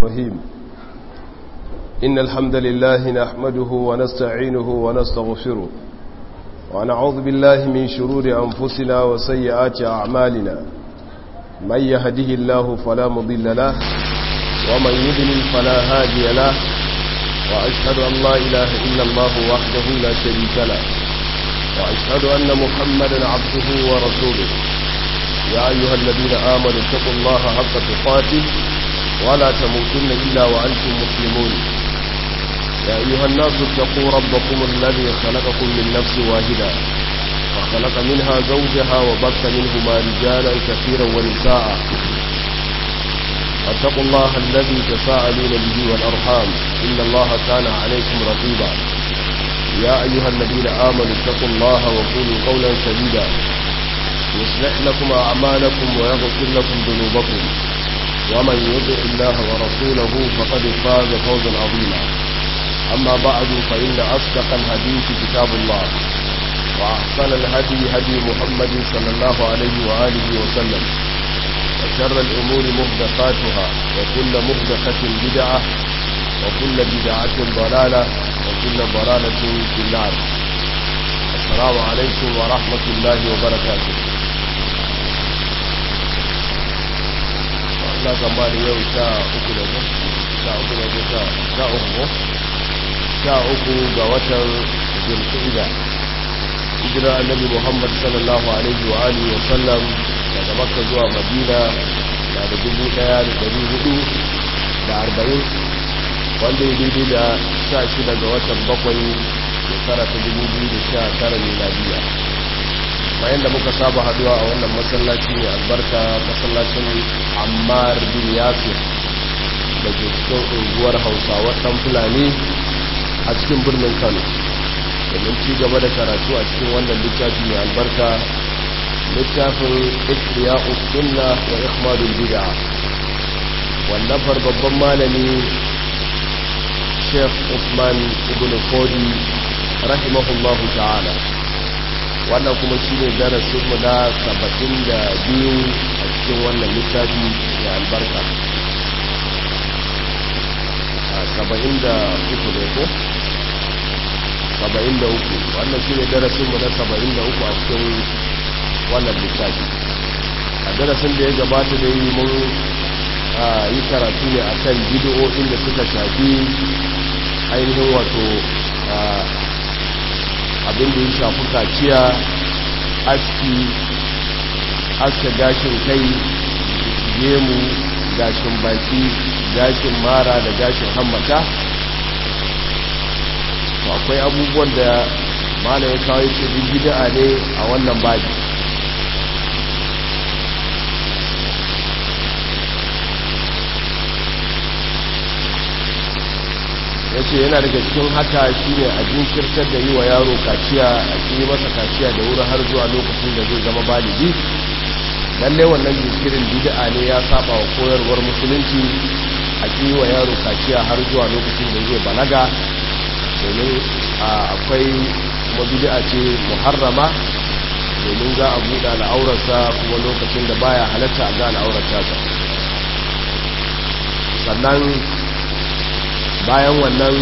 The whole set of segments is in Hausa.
الرحيم إن الحمد لله نحمده ونستعينه ونستغفره ونعوذ بالله من شرور أنفسنا وسيئات أعمالنا من يهده الله فلا مضل له ومن يضلل فلا هادي له وأشهد أن لا إله إلا الله وحده لا شريك له وأشهد أن محمدا عبده ورسوله يا أيها الذين آمنوا اتقوا الله حق تقاته ولا تموتن إلا وأنتم مسلمون يا أيها الناس اتقوا ربكم الذي خلقكم من نفس واحدة وخلق منها زوجها وبث منهما رجالا كثيرا ونساء واتقوا الله الذي تساءلون به والأرحام إن الله كان عليكم رقيبا يا أيها الذين آمنوا اتقوا الله وقولوا قولا سديدا يصلح لكم أعمالكم ويغفر لكم ذنوبكم ومن يطع الله ورسوله فقد فاز فوزا عظيما أما بعد فإن أصدق الحديث كتاب الله وأحسن الهدي هدي محمد صلى الله عليه وآله وسلم وشر الأمور مهدفاتها وكل مهدفة بدعة وكل بدعة ضلالة وكل ضلالة في النار السلام عليكم ورحمة الله وبركاته na tsammani yau sha uku da ku sha uku da ku sha uku sha uku ga watan zulhijja hijira annabi muhammad sallallahu alaihi wa alihi wa sallam daga makka zuwa madina na da dubu daya da dari hudu da arba'in wanda ya daidai da sha shida ga watan bakwai shekara ta dubu biyu da sha tara miladiya bayan da muka saba haduwa a wannan masallaci ne albarka masallacin ammar bin yasir da ke cikin unguwar hausawa ɗan fulani a cikin birnin kano domin ci gaba da karatu a cikin wannan littafi mai albarka littafin ikriya sunna wa ikhmadul bid'a wallafar babban malami sheikh usman ibn fodi rahimahullahu ta'ala wannan kuma shi ne darasinmu na saba'in da biyu a cikin wannan littafi da albarka a saba'in da uku ne ko? saba'in da uku wannan shi ne darasinmu na saba'in da uku a cikin wannan littafi a darasin da ya gabata da yi mun yi karatu ne a kan bidiyoyin da suka shafi ainihin wato abin da ya shafi kaciya aski aska gashin kai gemu gashin baki gashin mara da gashin hammata to akwai abubuwan da mana ya kawo ce bid'a ne a wannan baji ya ce yana daga cikin haka shi ne a jinkirtar da yi wa yaro kaciya a yi masa kaciya da wuri har zuwa lokacin da zai zama baligi lalle wannan jinkirin bid'a ne ya saba wa koyarwar musulunci a yi wa yaro kaciya har zuwa lokacin da zai balaga domin akwai kuma bid'a ce muharrama domin za a buɗe al'aurarsa kuma lokacin da baya halatta a ga al'aurarsa sannan bayan wannan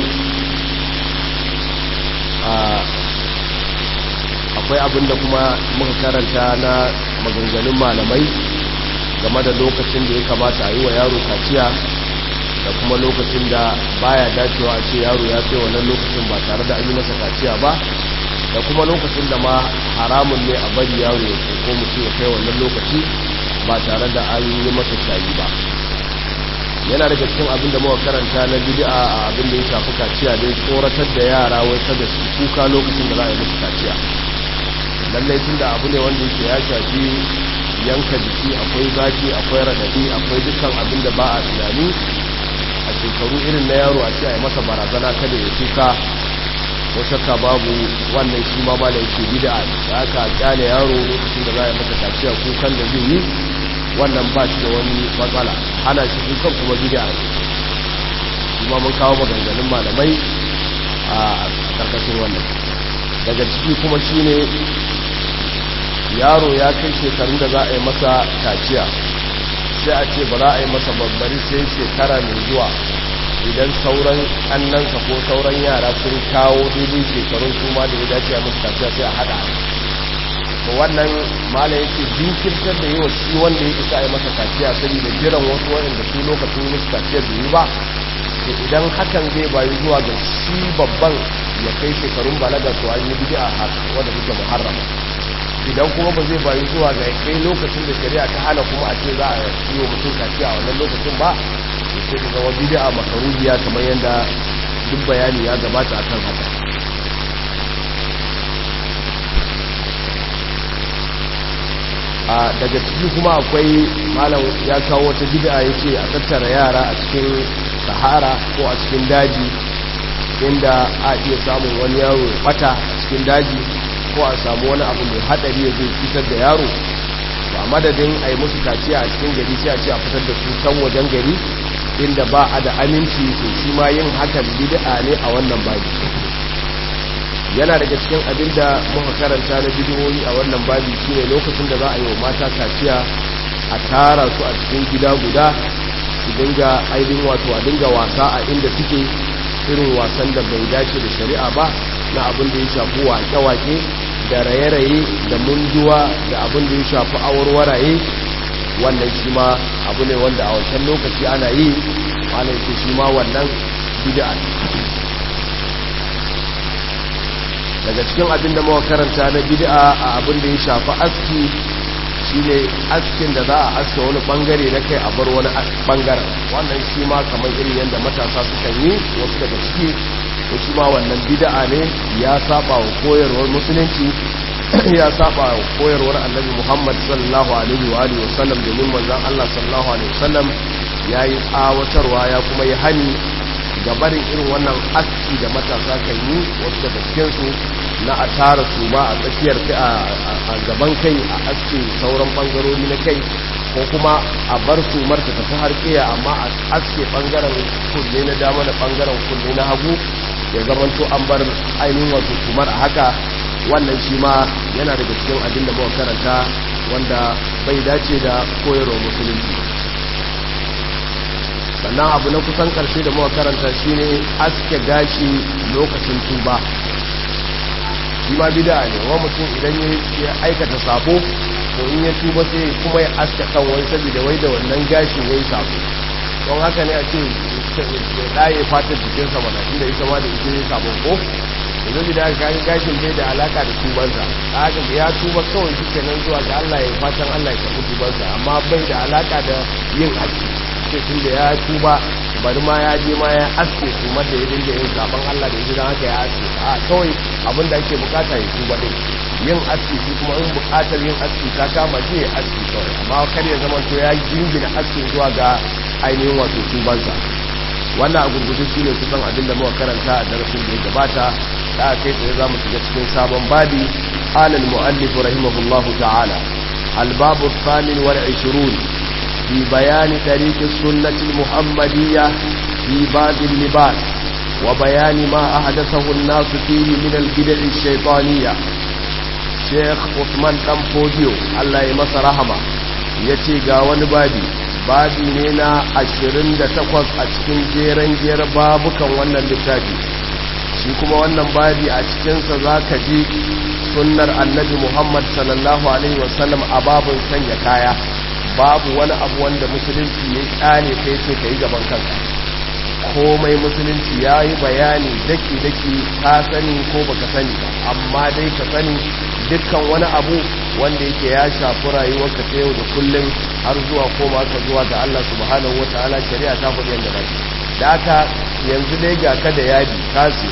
akwai abin da kuma muka karanta na maganganun malamai game da lokacin da ya kamata a yi wa yaro kaciya da kuma lokacin da baya dacewa a ce yaro ya kai wannan lokacin ba tare da an yi masa kaciya ba da kuma lokacin da ma haramun ne a bari yaro ya ko mutum ya kai wannan lokaci ba tare da an yi masa shayi ba yana daga cikin abin da muka karanta na bid'a a abin da ya shafi kaciya dai tsoratar da yara wai kada su kuka lokacin da za a yi musu kaciya lallai tun da abu ne wanda yake ya shafi yanka jiki akwai zafi akwai radadi akwai dukkan abin da ba a tunani a shekaru irin na yaro a ce a yi masa barazana kada ya kuka ko shakka babu wannan shi ma ba da yake bid'a da aka kyale yaro lokacin da za a yi masa kaciya kukan da zai yi wannan ba shi da wani matsala ana shi kukan kuma bid'a kuma mun kawo maganganun malamai a karkashin wannan daga ciki kuma shine yaro ya kai shekarun da za a yi masa kaciya sai a ce ba za a yi masa babbari sai shekara mai zuwa idan sauran annansa ko sauran yara sun kawo daidai shekarun su ma da ya dace a musu kaciya sai a hada to wannan mala yake jinkirtar da yawa shi wanda ya isa a yi masa kaciya saboda jiran wasu waɗanda su lokacin musu kaciya bai yi ba to idan hakan zai bayi zuwa ga shi babban ya kai shekarun balaga to an yi bid'a wanda suke muharrama idan kuma ba zai bayi zuwa ga kai lokacin da shari'a ta hana kuma a ce za a yi wa mutum kaciya a wannan lokacin ba to sai ka zama bid'a makaruhiya kamar yadda duk bayani ya gabata akan haka a daga ciki kuma akwai malam ya kawo wata bid'a yace a tattara yara a cikin sahara ko a cikin daji inda a iya samun wani yaro ya bata cikin daji ko a samu wani abu mai hadari ya zai cutar da yaro to a madadin a yi musu kaciya a cikin gari sai a ce a fitar da su can wajen gari inda ba a da aminci to shi ma yin hakan bid'a ne a wannan babi yana daga cikin abin da muka karanta na bidiyoyi a wannan babi shine lokacin da za a yi wa mata kaciya a tara su a cikin gida guda su dinga ainihin wato a dinga wasa a inda suke irin wasan da bai dace da shari'a ba na abin da ya shafi wake-wake da raye-raye da munduwa da abin da ya shafi awarwaraye wannan shi ma abu ne wanda a wancan lokaci ana yi wanda yake shi ma wannan bid'a daga cikin abin da muka karanta na bid'a a abin da ya shafi aski shine askin da za a aske wani bangare na kai a bar wani bangaren wannan shi ma kamar irin yadda matasa suka yi wasu daga ciki ko shi ma wannan bid'a ne ya saba wa koyarwar musulunci ya saba wa koyarwar annabi Muhammad sallallahu alaihi wa alihi wasallam domin manzon Allah sallallahu alaihi wasallam yayi tsawatarwa ya kuma yi hani gabarin irin wannan aski da matasa kan yi wasu daga cikinsu na a tara su ma a tsakiyar a gaban kai a aske sauran bangarori na kai ko kuma a bar su marta tafi har kiya amma a aske bangaren kunne na dama da bangaren kunne na hagu ya zamanto an bar ainihin wato kumar a haka wannan shi ma yana daga cikin abin da muka karanta wanda bai dace da koyarwa musulunci sannan abu na kusan karshe da muka karanta shine aske gashi lokacin tuba shi ma bida ne wa mutum idan ya aikata sabo to in ya tuba sai kuma ya aske kan wani saboda wai da wannan gashin ya yi sabo don haka ne a ce ya ɗaye fatar jikinsa mana inda ita ma da ita ya sabo ko yanzu da aka gashin bai da alaka da tubansa haka ya tuba kawai shi kenan zuwa ga Allah ya fatan Allah ya karɓi tubansa amma bai da alaka da yin aski ce tun da ya tuba bari ma ya je ma ya aske tumar da ya dinga yin zaben Allah da ya haka ya aske a kawai abin da ake bukata ya tuba din yin aski shi kuma in bukatar yin aski ta kama shi ya aski kawai amma kar ya zama to ya jingina aski zuwa ga ainihin wato tubansa wannan a gurgudu shi ne kusan abin da muka karanta a darasin da ya gabata da kai tsaye za mu shiga cikin sabon babi alal mu'allif rahimahullahu ta'ala albabu thamin wal 20 في بيان طريق السنة المحمدية في باب اللباس وبيان ما أحدثه الناس فيه من البدع الشيطانية شيخ عثمان تنفوديو الله يمس رحمة yace ga wani babi babi ne na 28 a cikin jeren jeren babukan wannan littafi shi kuma wannan babi a cikinsa za ka ji sunnar annabi muhammad sallallahu alaihi wasallam a babin sanya kaya babu wani abu wanda musulunci ya kyale kai ce ka yi gaban kanka komai musulunci ya yi bayani daki-daki ka sani ko baka sani ba amma dai ka sani dukkan wani abu wanda yake ya shafi rayuwarka ta yau da kullum har zuwa koma ka zuwa ga Allah subhanahu wa ta'ala shari'a ta faɗi yadda zaki da haka yanzu dai ga ka da yadi kasi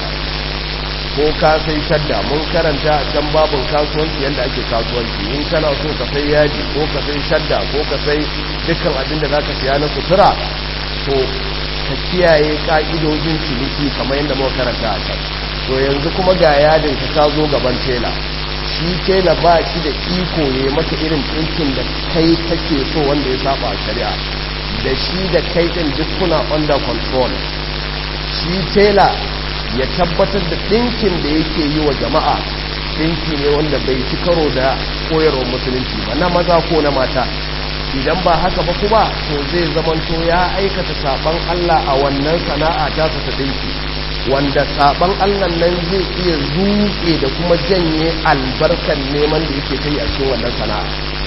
ko ka sai shadda mun karanta a can babin kasuwanci yadda ake kasuwanci in kana so ka sai yaji ko ka sai shadda ko ka sai dukkan abin da zaka siya na sutura to ka kiyaye ka'idojin ciniki kamar yadda muka karanta a can to yanzu kuma ga yadin ka ka zo gaban tela shi tela ba shi da iko ne maka irin ɗinkin da kai kake so wanda ya saba a shari'a da shi da kai ɗin duk kuna under control shi tela ya tabbatar da ɗinkin da yake yi wa jama'a ɗinki ne wanda bai ci karo da koyarwar musulunci ba na maza ko na mata idan ba haka ba kuma to zai zamanto ya aikata saban Allah a wannan sana'a ta ta dinki wanda saban Allah nan zai iya zuke da kuma janye albarkan neman da yake kai a cikin wannan sana'a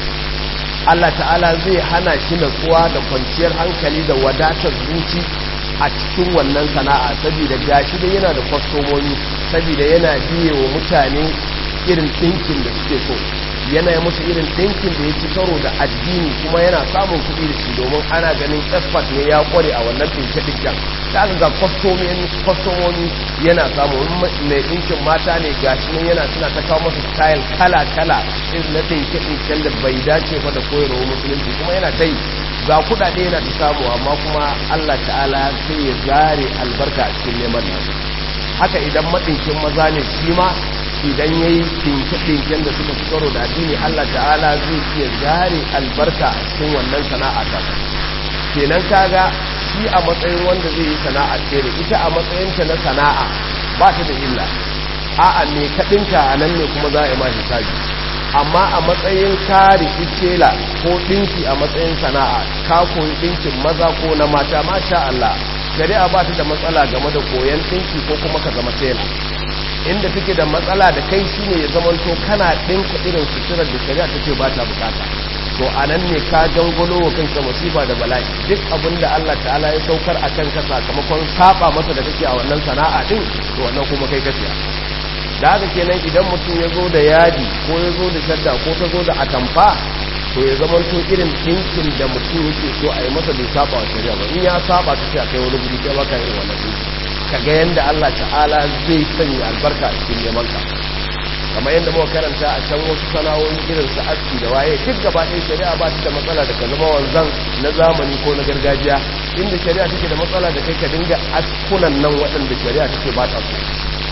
Allah ta'ala zai hana shi natsuwa da kwanciyar hankali da wadatar zuci a cikin wannan sana'a saboda gashi da yana da kwastomomi saboda yana biye wa mutane irin ɗinkin da suke so yana yi musu irin ɗinkin da ya ci karo da addini kuma yana samun kuɗi da shi domin ana ganin expert ne ya kware a wannan ɗinke-ɗinken ta aka ga kwastomomi yana samun mai ɗinkin mata ne gashi nan yana suna ta kawo masa style kala-kala irin na ɗinke-ɗinken da bai dace ba da koyarwa musulunci kuma yana ta yi ga kuɗaɗe yana ta samu amma kuma allah ta'ala sai ya zare albarka a cikin neman nan haka idan maɗinkin maza ne shi ma idan ya yi ɗinke-ɗinken da suka fi karo da addini Allah ta'ala zai iya zare albarka a cikin wannan sana'a ta kenan kaga shi a matsayin wanda zai yi sana'a ce da ita a matsayinta na sana'a ba ta da illa a'a me kaɗinka a nan ne kuma za a yi ma hisabi amma a matsayin kare tela ko ɗinki a matsayin sana'a ka koyi ɗinkin maza ko na mata masha Allah shari'a ba ta da matsala game da koyon ɗinki ko kuma ka zama tela inda take da matsala da kai shine ya zamanto kana ɗinka irin suturar da shari'a take ba ta bukata to a nan ne ka jangolo wa kanka masifa da bala'i duk abin da Allah ta'ala ya saukar a kanka sakamakon saba masa da kake a wannan sana'a din to wannan kuma kai kaciya da haka kenan idan mutum ya zo da yadi ko ya zo da shadda ko ta zo da atamfa to ya zamanto irin ɗinkin da mutum yake so a yi masa bai saba wa shari'a ba in ya saba ka ce a kai wani guri kai baka irin wannan ɗinki kaga yadda Allah ta'ala zai sanya albarka a cikin neman ka kamar yadda muka karanta a can wasu sana'o'i irin su aski da waye duk gaba ɗaya shari'a ba ta da matsala da ka zama wanzan na zamani ko na gargajiya inda shari'a take da matsala da kai ka dinga askunan nan waɗanda shari'a take ba ta so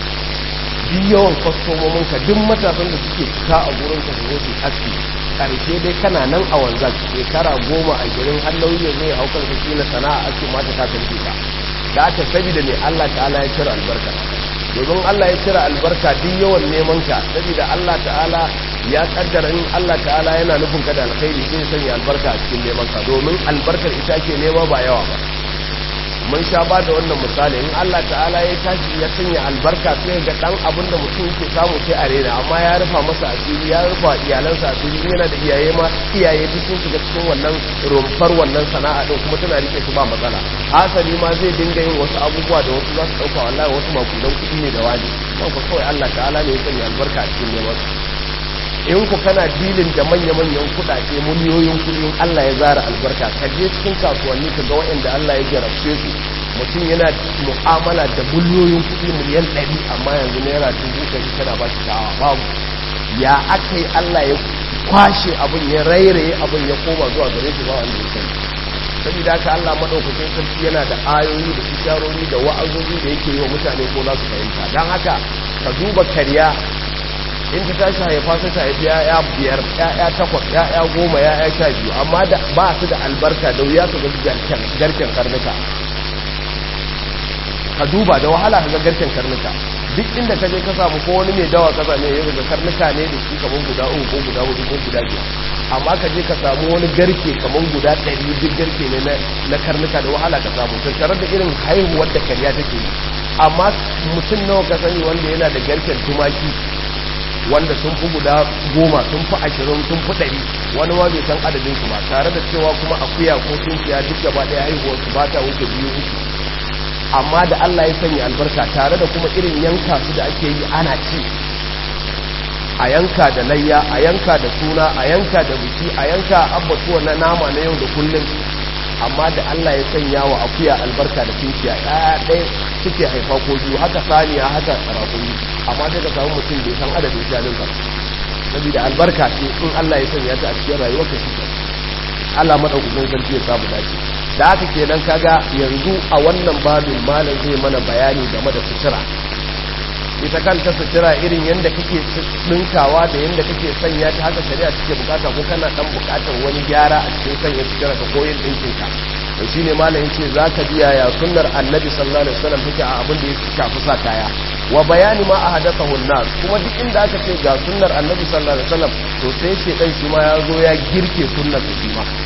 duk yawan kwastomomin ka duk matasan da suke cika a gurin ka su su aski karshe dai kana nan a wanzan shekara goma a girin hallauyi ya zo ya haukar ka kila sana'a aski mata ta karfe ka da aka saboda ne Allah ta'ala ya cire albarka domin Allah ya cire albarka duk yawan neman ka saboda Allah ta'ala ya kaddara in Allah ta'ala yana nufin ka da alkhairi sai ya sanya albarka a cikin neman ka domin albarkar ita ke nema ba yawa ba mun sha ba da wannan misali in Allah ta'ala ya tashi ya sanya albarka sai ga dan abin da mutum yake samu sai a rena amma ya rufa masa asiri ya rufa iyalansa asiri yana da iyaye ma iyaye duk sun shiga cikin wannan rumfar wannan sana'a din kuma tana rike su ba matsala hasali ma zai dinga yin wasu abubuwa da wasu za su dauka wallahi wasu makudan kuɗi ne da wani kan ku kawai Allah ta'ala ne ya sanya albarka a cikin neman in ku kana dilin da manya-manyan kudade miliyoyin kudin Allah ya zara albarka ka je cikin kasuwanni ka ga waɗanda Allah ya jarabce su mutum yana mu'amala da miliyoyin kudi miliyan ɗari amma yanzu naira dubu ɗari tana ba shi sha'awa babu ya aka yi Allah ya kwashe abin ya rairaye abin ya koma zuwa gare shi ba wanda ya sani saboda haka Allah madaukakin sarki yana da ayoyi da isharori da wa'azozi da yake yi wa mutane ko za su fahimta don haka ka duba karya in ta tashi haifa sai ta haifi ya'ya biyar ya'ya takwas ya'ya goma ya'ya sha biyu amma da ba su da albarka da wuya su ga garken karnuka ka duba da wahala ka ga garken karnuka duk inda ka je ka samu ko wani mai dawa ka same ya ga karnuka ne da shi kamar guda uku ko guda hudu ko guda biyar amma ka je ka samu wani garke kamar guda ɗari duk garke ne na karnuka da wahala ka samu tattare da irin haihuwar da karya take yi amma mutum nawa ka sani wanda yana da garken tumaki wanda sun fi guda goma sun fi ashirin sun fi ɗari wani ma bai san adadin su ba tare da cewa kuma akuya ko tunkiya duk gaba ɗaya haihuwar su ba ta wuce biyu uku amma da Allah ya sanya albarka tare da kuma irin yanka su da ake yi ana ci a yanka da layya a yanka da suna a yanka da biki a yanka abbatuwa na nama na yau da kullum amma da Allah ya sanya wa akuya albarka da tunkiya ɗaya ɗaya suke haifa ko biyu haka saniya haka rakumi amma daga samu mutum bai san adadin shanun ba saboda albarka ce in Allah ya sanya ta a cikin rayuwar ka shi Allah madaukakin sarki ya samu dace da haka kenan kaga yanzu a wannan babin malam zai mana bayani game da sutura ita kanta sutura irin yadda kake dinkawa da yadda kake sanya ta haka shari'a take bukata ko kana dan bukatar wani gyara a cikin sanya sutura ka koyin dinkin ka to shine malam yace zaka biya ya sunnar annabi sallallahu alaihi wasallam take a abin da ya shafi sa kaya wa bayani ma ahadathahu an-nas kuma duk inda aka ce ga sunnar annabi sallallahu alaihi wasallam to sai shedan shi ma ya zo ya girke sunnar shi ma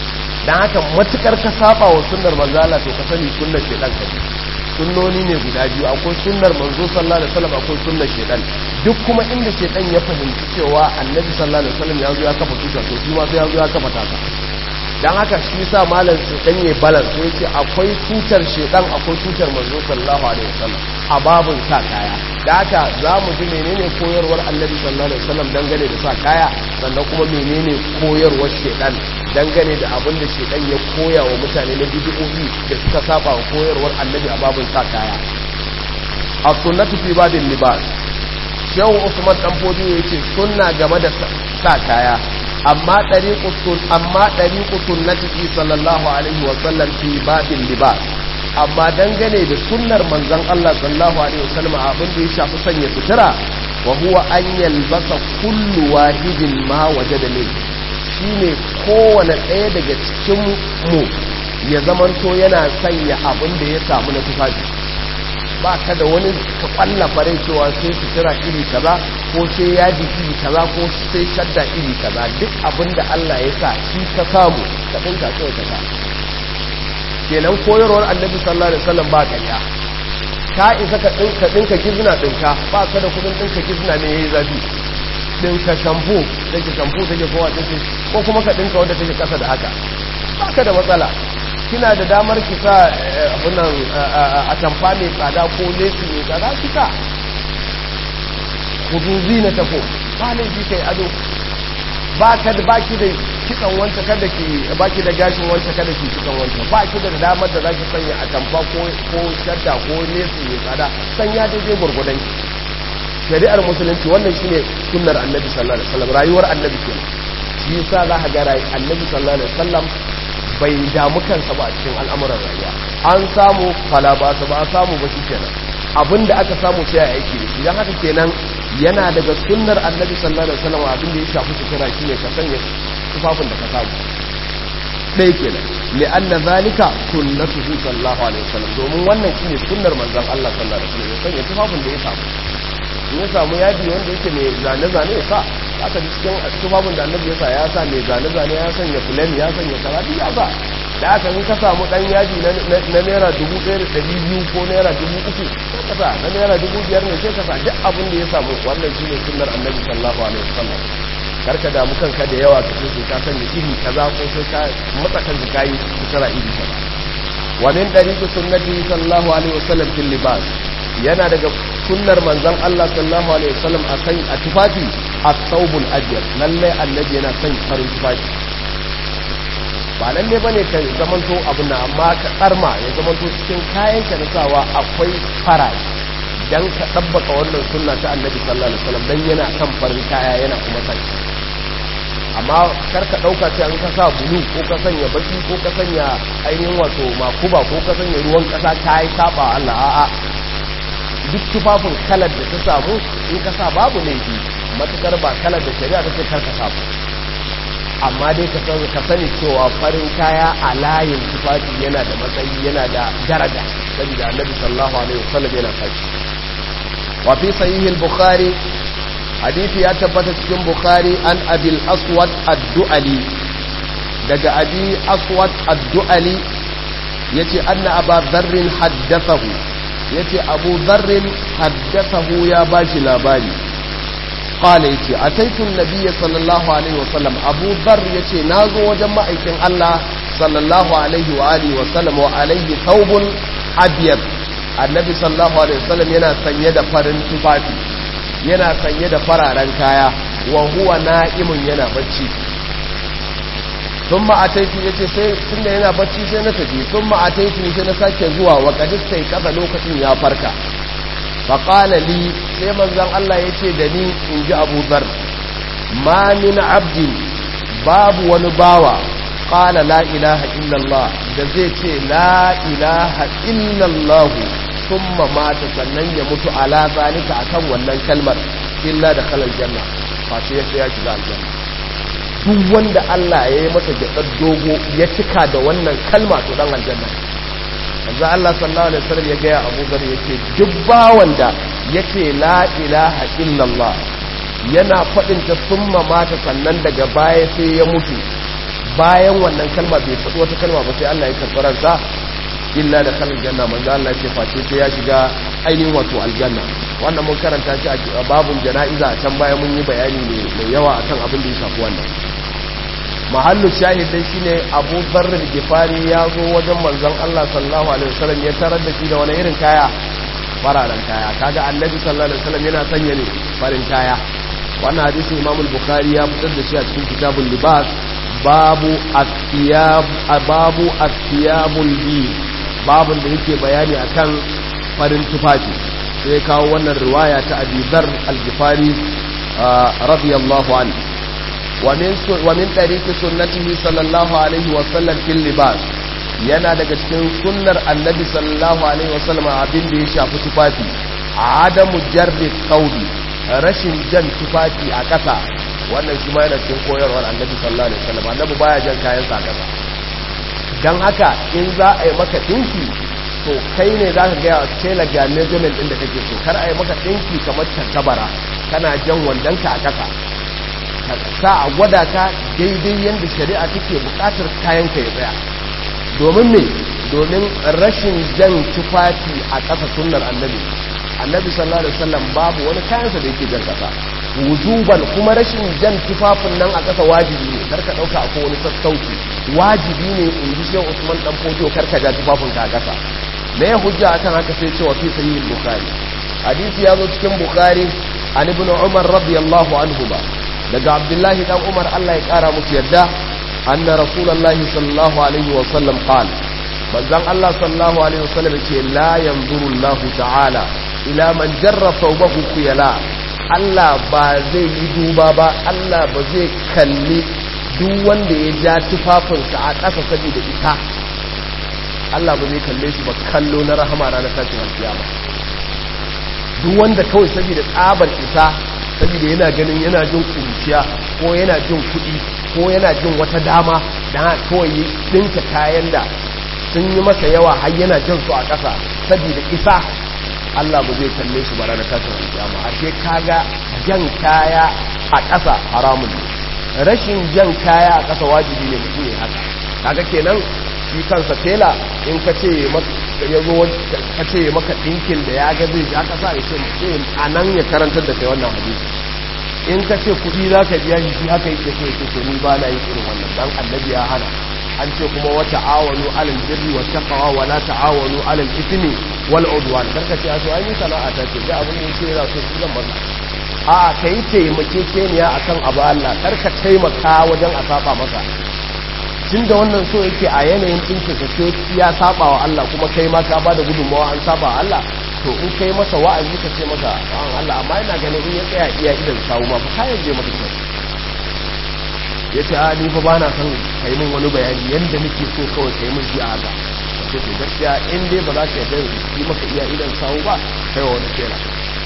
dan haka matukar ka saba wa sunnar manzo Allah to ka sani sunnar shedan ka ne sunnoni ne guda biyu akwai sunnar manzo sallallahu alaihi wasallam akwai sunnar shedan duk kuma inda shedan ya fahimci cewa annabi sallallahu alaihi wasallam ya zo ya kafa tuta to shi ma sai ya zo ya kafa taka dan haka shi sa malam shedan ya balance sai ce akwai tutar shedan akwai tutar manzo sallallahu alaihi wasallam a babun sa kaya da haka za mu ji menene koyarwar annabi sallallahu alaihi wasallam dangane da sa kaya sannan kuma menene koyarwar shedan dangane da abin da shedan ya koya wa mutane na bid'o'i da suka saba wa koyarwar annabi a babun sa kaya as-sunnatu fi babin libas shehu usman dan fodiyo yace sunna game da sa kaya amma ɗariƙu amma ɗariƙu sunnati sallallahu alaihi wa sallam fi babin libas amma dangane da sunnar manzon Allah sallallahu alaihi wa sallam abin da ya shafi sanya sutura wa huwa an yalbasa kullu wahidin ma wajada min shine kowane ɗaya daga cikin mu ya zamanto yana sanya abin da ya samu na tufafi ba ka da wani ka kwalla fare cewa sai sutura iri kaza ko sai yaji iri kaza ko sai shadda iri kaza duk abin da Allah ya sa shi ka samu ka dinka kawai ka sa kenan koyarwar annabi sallallahu alaihi wasallam ba kanya ka isa ka dinka dinka gizna dinka ba ka da kudin dinka gizna me yayi zabi dinka shampo take shampo take kowa take ko kuma ka dinka wanda take kasa da haka ba ka da matsala kina da damar ki sa abunan a tamfa mai tsada ko lesi mai tsada ki sa huduzi na tafo ba laifi kai ado ba ka da baki da kitsan wanta kada ki baki da gashin wanta kada ki kitsan wanta ba ki da damar da zaki sanya a tamfa ko ko shadda ko lesi mai tsada sanya daidai gurgudan ki shari'ar musulunci wannan shine sunnar annabi sallallahu alaihi wasallam rayuwar annabi kenan shi yasa za ka ga annabi sallallahu alaihi wasallam bai damu kansa ba a cikin al'amuran rayuwa an samu fala ba su ba a samu ba shi kenan abinda aka samu sai a aiki da shi don haka kenan yana daga sunnar annabi sallallahu alaihi wasallam abin da ya shafi sutura shine ka sanya tufafin da ka samu ɗaya kenan li'anna zalika sunnatuhu sallallahu alaihi wasallam domin wannan shine sunnar manzon Allah sallallahu alaihi wasallam ya sanya tufafin da ya samu in ya samu yadi wanda yake mai zane-zane ya sa aka ji cikin tufafin da annabi ya sa ya sa mai zane-zane ya sanya fulen ya sanya karatu ya sa da aka in ka samu dan yaji na naira dubu ɗaya da ɗari biyu ko naira dubu uku sai ka sa na naira dubu biyar ne sai ka sa duk abin da ya samu wannan shi ne sunnar annabi sallallahu alaihi wasallam karka damu kanka da yawa ka sai ka sanya iri kaza ko sai ka matsa kan kayi sutura iri kaza wa min dariqi sunnati sallallahu alaihi wasallam fil libas yana daga sunnar manzon Allah sallallahu alaihi wasallam a san a tufafi at-thawbul abyad lalle annabi yana son farin tufafi ba lalle bane ka zamanto abin nan amma ka karma ya zamanto cikin kayan ka na sawa akwai farashi dan ka tabbaka wannan sunna ta annabi sallallahu alaihi wasallam dan yana kan farin kaya yana kuma san amma kar ka dauka sai an ka sa bulu ko ka sanya baki ko ka sanya ainihin wato makuba ko ka sanya ruwan kasa kai saba Allah a'a duk tufafin kalar da ta samu in ka sa babu laifi matukar ba kalar da shari'a ta ce karka samu amma dai ka sani ka sani cewa farin kaya a layin tufafi yana da matsayi yana da daraja saboda annabi sallallahu alaihi wasallam yana kai wa fi sahih al-bukhari hadisi ya tabbata cikin bukhari an abil aswad ad-du'ali daga abi aswad ad-du'ali yace anna aba dharr haddathahu yace abu dharr haddathahu ya bashi labari qala yace ataitu an-nabiy sallallahu alaihi wasallam abu dharr yace nazo wajen ma'aikin Allah sallallahu alaihi wa alihi wasallam wa alaihi thawbun abyad annabi sallallahu alaihi wasallam yana sanye da farin tufafi yana sanye da fararen kaya wa huwa na'imun yana bacci thumma ataitu yace sai tunda yana bacci sai na tafi thumma ataitu sai na sake zuwa wa qadis sai kaza lokacin ya farka fa qala li sai manzon Allah yace da ni in ji Abu Dharr ma min abdin babu wani bawa qala la ilaha illallah da zai ce la ilaha illallah thumma mata sannan ya mutu ala zalika akan wannan kalmar illa da kalal janna fa sai ya shiga aljanna duk wanda Allah ya yi masa gyaɗar dogo ya cika da wannan kalma to dan aljanna yanzu Allah sallallahu alaihi wasallam ya gaya Abu Dhar yace duk bawan da yace la ilaha illallah yana faɗin ta summa mata sannan daga baya sai ya mutu bayan wannan kalma bai faɗi wata kalma ba sai Allah ya karɓi ransa illa da kalin janna manzo Allah ya ce face sai ya shiga ainihin wato aljanna wannan mun karanta shi a babun jana'iza can baya mun yi bayani ne mai yawa akan abin da ya shafi wannan mahallu shahid dai shine Abu Dharr al-Ghifari ya zo wajen manzon Allah sallallahu alaihi wasallam ya tarar da shi da wani irin kaya fararen kaya kaga annabi sallallahu alaihi wasallam yana sanya ne farin kaya wannan hadisi Imam al-Bukhari ya fitar da shi a cikin kitabul libas babu at-thiyab babu at-thiyabul bid babun da yake bayani akan farin tufafi sai kawo wannan riwaya ta Abi Dharr al-Ghifari radiyallahu anhu ومن ومن طريق سنته صلى الله عليه وسلم في اللباس yana daga cikin sunnar annabi sallallahu alaihi wasallam abin da ya shafi tufafi adamu jarri qawli rashin jan tufafi a ƙasa wannan shi ma yana cikin koyarwar annabi sallallahu alaihi wasallam annabi baya jan kayan sa ƙasa dan haka in za a yi maka dinki to kai ne za ka ga ya tela ga measurement din da kake so kar a yi maka dinki kamar tantabara kana jan wandonka a ƙasa sa a gwada ka daidai yadda shari'a take bukatar kayanka ya tsaya domin me domin rashin jan tufafi a ƙasa sunnar annabi annabi sallallahu alaihi wasallam babu wani kayansa da yake jan ƙasa wujuban kuma rashin jan tufafin nan a ƙasa wajibi ne karka ɗauka akwai wani sassauci wajibi ne in ji shehu usman dan fojo karka ja tufafin ka a ƙasa me ya hujja akan haka sai cewa fi sahih bukhari hadisi ya zo cikin bukhari an ibn umar radiyallahu anhu ba daga abdullahi dan umar Allah ya kara musu yadda anna rasulullahi sallallahu alaihi wa sallam qala manzon Allah sallallahu alaihi wa sallam ce la yanzuru Allah ta'ala ila man jarra thawbahu khuyala Allah ba zai yi duba ba Allah ba zai kalli duk wanda ya ja tufafinsa a ƙasa saboda ita Allah ba zai kalle shi ba kallo na rahama ranar tashin alkiyama duk wanda kawai saboda tsabar isa saboda yana ganin yana jin kuruciya ko yana jin kuɗi ko yana jin wata dama da kawai ɗinka kayan da sun yi masa yawa har yana jan su a ƙasa saboda isa Allah ba zai kalle shi bara da tashin alƙiyama ashe kaga jan kaya a ƙasa haramun ne rashin jan kaya a ƙasa wajibi ne mutum ne haka kaga kenan shi kansa tela in ka ce ya zo ka ce maka ɗinkin da ya ga zai ja ƙasa ya ce mutum a nan ya karantar da kai wannan hadisi in ka ce kuɗi za ka biya shi haka yake so yake to ni ba na yi irin wannan dan annabi ya hana an ce kuma wa ta'awanu alal birri wa taqwa wa la ta'awanu alal ithmi wal udwan karka ce aso ai sana'a ta ce da abin da yake yana so shi zan maka a kai taimakekeniya akan abu Allah karka taimaka wajen a saba masa tun da wannan so yake a yanayin ɗinka ka ce ya saba wa Allah kuma kai ma ka ba da gudunmawa an saba wa Allah to in kai masa wa'azi ka ce masa an Allah amma ina ganin in ya tsaya iya idan sawu ma fa kayan je maka kyau ya ce a ni fa ba na son kai min wani bayani yadda nake so kawai kai min shi a haka ce to gaskiya in dai ba za ka yarda yi maka iya idan sawu ba kai wa wani kera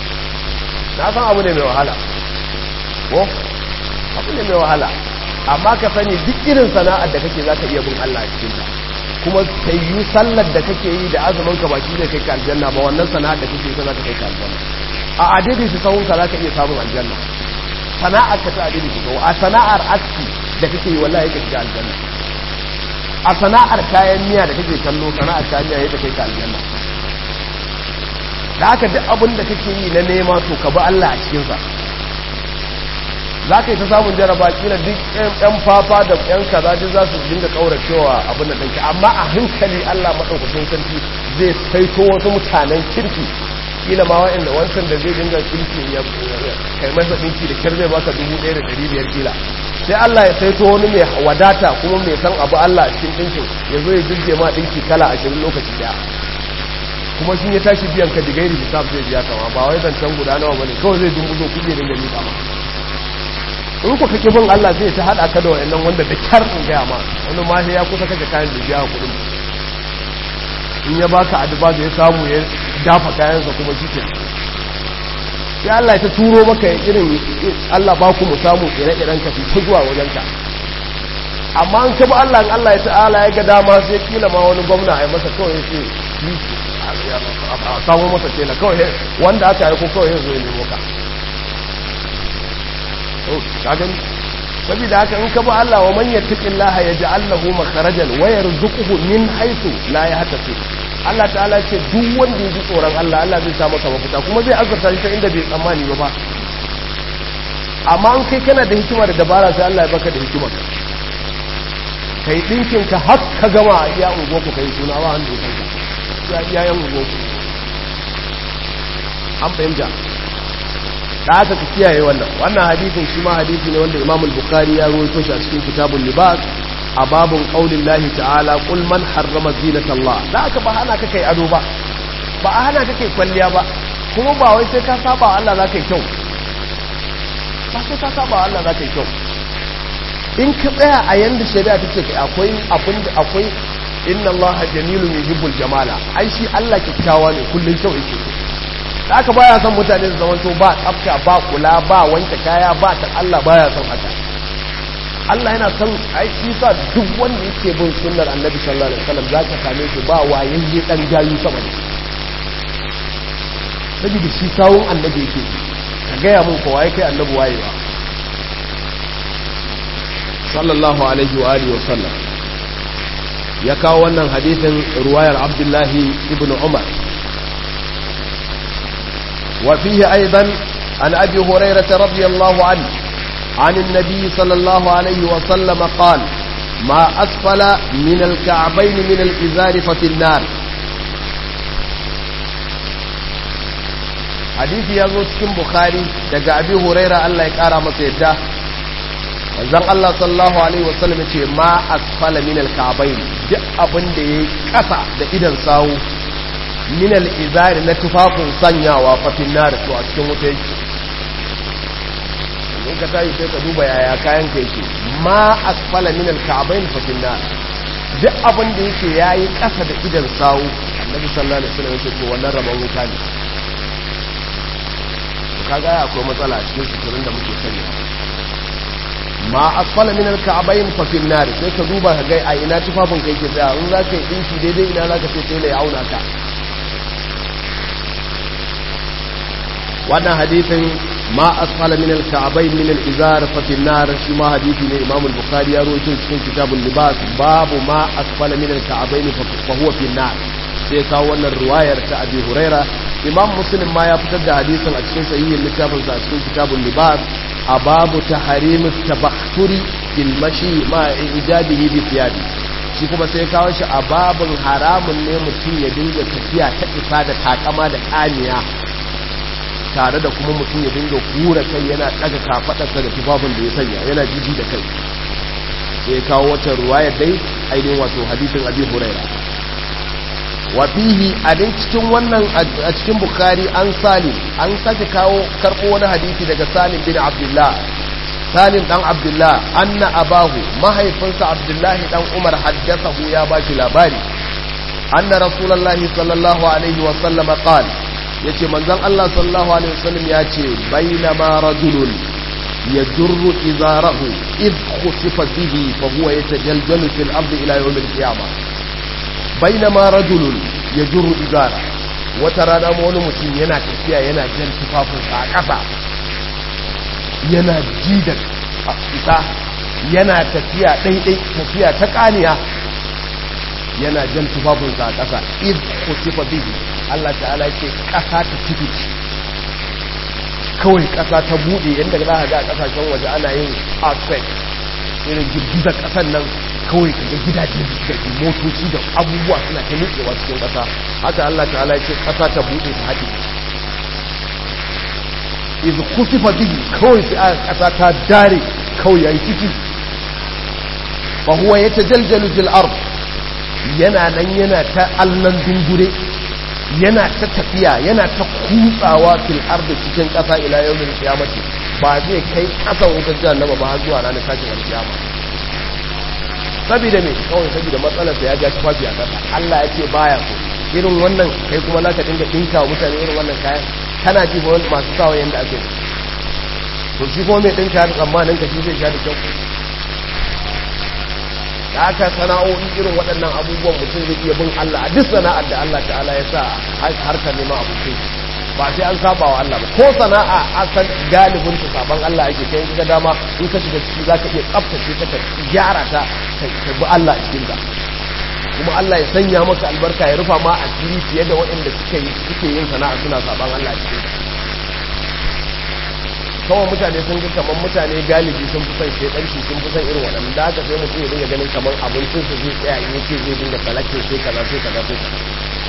na san abu ne mai wahala ko abu ne mai wahala amma ka sani duk irin sana'ar da kake za ka iya bin Allah a cikin ta kuma ta yi sallar da kake yi da azumin ka baki zai kai ka aljanna ba wannan sana'ar da kake yi za ka kai ka aljanna a adidi su sahun ka za ka iya samun aljanna sana'ar ka ta adidi su sahun a sana'ar aski da kake yi wallahi ka shiga aljanna a sana'ar kayan miya da kake kallo sana'ar kayan miya yadda kai ka aljanna da haka duk abin da kake yi na nema to ka bi Allah a cikinsa za ka yi ta samun jaraba kila duk yan fafa da yan kaza duk za su dinga kauracewa abin da ɗanki amma a hankali Allah maɗaukakin sarki zai saito wasu mutanen kirki kila ma wa'inda wancan da zai dinga kirki ya kai masa ɗinki da kyar zai baka dubu ɗaya da ɗari biyar kila sai Allah ya saito wani mai wadata kuma mai san abu Allah a cikin ɗinkin ya zo ya jirge ma ɗinki kala ashirin lokaci ɗaya kuma shi ya tashi biyan ka digairi hisab zai biya kama ba wai zancen guda nawa bane kawai zai dumbuzo kuɗi dinga miƙa ma in ku kake bin Allah zai ta hada ka da wayannan wanda da kyar in gaya ma wani ma sai ya kusa kaje kayan da biya kudin in ya baka addu'a da ya samu ya dafa kayansa kuma shi ke ya Allah ta turo maka irin Allah ba ku mu samu ire-iren ka fi zuwa wajen ka amma an ka bi Allah in Allah ya ta'ala ya ga dama sai kila ma wani gwamna a yi masa kawai ya ce a samu masa tela kawai wanda aka yi ko kawai ya zo ya nemo ka kagan saboda haka in ka bi Allah wa man yattaqillaha yaj'al lahu makharajan wa yarzuquhu min haythu la yahtasib Allah ta'ala ce duk wanda ya ji tsoron Allah Allah zai sa masa mafita kuma zai azurta shi ta inda bai tsammani ba ba amma an kai kana da hikima da dabara sai Allah ya baka da hikima kai dinkin ka har ka gama a iya ungo ku kai suna ba wanda ya san ka ya iya yan ungo ku an fahimta da aka ku kiyaye wannan wannan hadisin shi ma hadisi ne wanda Imam al-Bukhari ya rawaito shi a cikin kitabul libas a babun qaulin lahi ta'ala qul man harrama zinata Allah da aka ba hana ka kai ado ba ba a hana ka kai kwalliya ba kuma ba wai sai ka saba wa Allah zaka yi kyau ba sai ka saba wa Allah zaka yi kyau in ka tsaya a yanda shari'a ta ce akwai abin da akwai inna Allah jamilun yuhibbul jamala ai shi Allah kyakkyawa ne kullun kyau yake da aka baya son mutane su zamanto ba tsafta ba kula ba wanke kaya ba ta Allah baya son haka Allah yana son ai shi sa duk wanda yake bin sunnar Annabi sallallahu alaihi wasallam zaka same shi ba wayayye dan gayu sama ne saboda shi sawun Annabi yake ka ga ya mun ko waye kai Annabi wayewa sallallahu alaihi wa alihi wasallam ya kawo wannan hadisin ruwayar Abdullahi ibn Umar وفيه أيضا عن أبي هريرة رضي الله عنه عن النبي صلى الله عليه وسلم قال ما أسفل من الكعبين من الإزار ففي النار حديث يزود كم بخاري دقى أبي هريرة الله يكارى مسيدة wanzan Allah sallallahu Alaihi wasallam ce ma asfala min alka'abain duk abin da ya kasa da idan sawu min al'izari na tufafin sanyawa fafin nari to a cikin wuta yake in ka tayi sai ka duba yaya kayan ka yake ma asfala min alka'abain fafin nari duk abin da yake yayi kasa da idan sawu annabi sallallahu alaihi wasallam yake to wannan rabon wuta ne to kaga akwai matsala a cikin suturin da muke sanya ma asfala min alka'abain fafin nari sai ka duba ka ga a ina tufafin ka yake tsaya in za ka yi dinki daidai ina za ka ce sai ya auna ka wannan hadithin ma asfala min al-ka'bayn min al-izar fa fi an-nar shi ma hadithi ne Imam al-Bukhari ya rawaito cikin kitabul libas babu ma asfala min al-ka'bayn fa huwa fi an-nar sai kawo wannan riwayar ta Abi Huraira Imam Muslim ma ya fitar da hadisin a cikin sahihin littafin sa a cikin kitabul libas a babu tahrim at-tabakhuri fil mashi ma ijabihi bi thiyabi shi kuma sai kawo shi a babun haramun ne mutum ya dinga tafiya ta isa da takama da kaniya tare da kuma mutum ya dinga hura kai yana daga kafadarsa da tufafin da ya sanya yana jiji da kai sai kawo wata ruwayar dai ainihin wato hadisin abi huraira wa fihi a dai cikin wannan a cikin bukhari an salim an sake kawo karbo wani hadisi daga salim bin abdullah salim dan abdullah anna abahu mahaifinsa abdullahi dan umar haddathahu ya bashi labari anna rasulullahi sallallahu alaihi wa sallama qala yace manzon Allah sallallahu alaihi wasallam yace bainama rajulun yajurru izarahu id khusifa bihi fa huwa yatajaljalu fil ardi ila yawm al qiyamah bainama rajulun yajurru izara wata rana ma wani mutum yana tafiya yana jan tufafin sa a ƙasa yana ji da isa yana tafiya daidai tafiya ta kaniya yana jan tufafin sa a ƙasa id khusifa bihi Allah ta'ala ce ƙasa ta tibici kawai ƙasa ta buɗe yadda za a ga a ƙasashen waje ana yin earthquake irin girgizar ƙasar nan kawai kaga gidaje da motoci da abubuwa suna ta nutsewa cikin ƙasa haka Allah ta'ala ce ƙasa ta buɗe ta haɗe iz kusifa bihi kawai sai aka ƙasa ta dare kawai yayi ciki fa huwa yatajaljalu fil ard yana nan yana ta allan dungure yana ta tafiya yana ta kutsawa fil ardi cikin ƙasa ila yawmin qiyamati ba zai kai ƙasan wutar jahannama ba har zuwa ranar tashin alkiyama saboda me kawai saboda matsalar sa ya ga tufafi a ƙasa Allah ya ce baya so irin wannan kai kuma zaka dinga dinka wa mutane irin wannan kayan kana ji ba masu sawa yanda ake to shi kuma mai dinka da tsammanin ka shi zai sha da kyau da aka sana'o'i irin waɗannan abubuwan mutum zai iya bin Allah a duk sana'ar da Allah ta'ala ya sa harkar neman abokai ba sai an saba wa Allah ba ko sana'a asan galibin ta saban Allah yake kai ga dama in ka shiga ciki zaka iya tsaftace ta ka gyara ta ka bi Allah a cikin ta kuma Allah ya sanya maka albarka ya rufa ma asiri fiye da waɗanda suke yi suke yin sana'a suna saban Allah a cikin ta kawai mutane sun ga kamar mutane galibi sun fi son shedanci sun fi son irin waɗanda da haka sai mutum ya dinga ganin kamar abincin su zai tsaya in yace zai dinga salakin sai kaza sai kaza sai kaza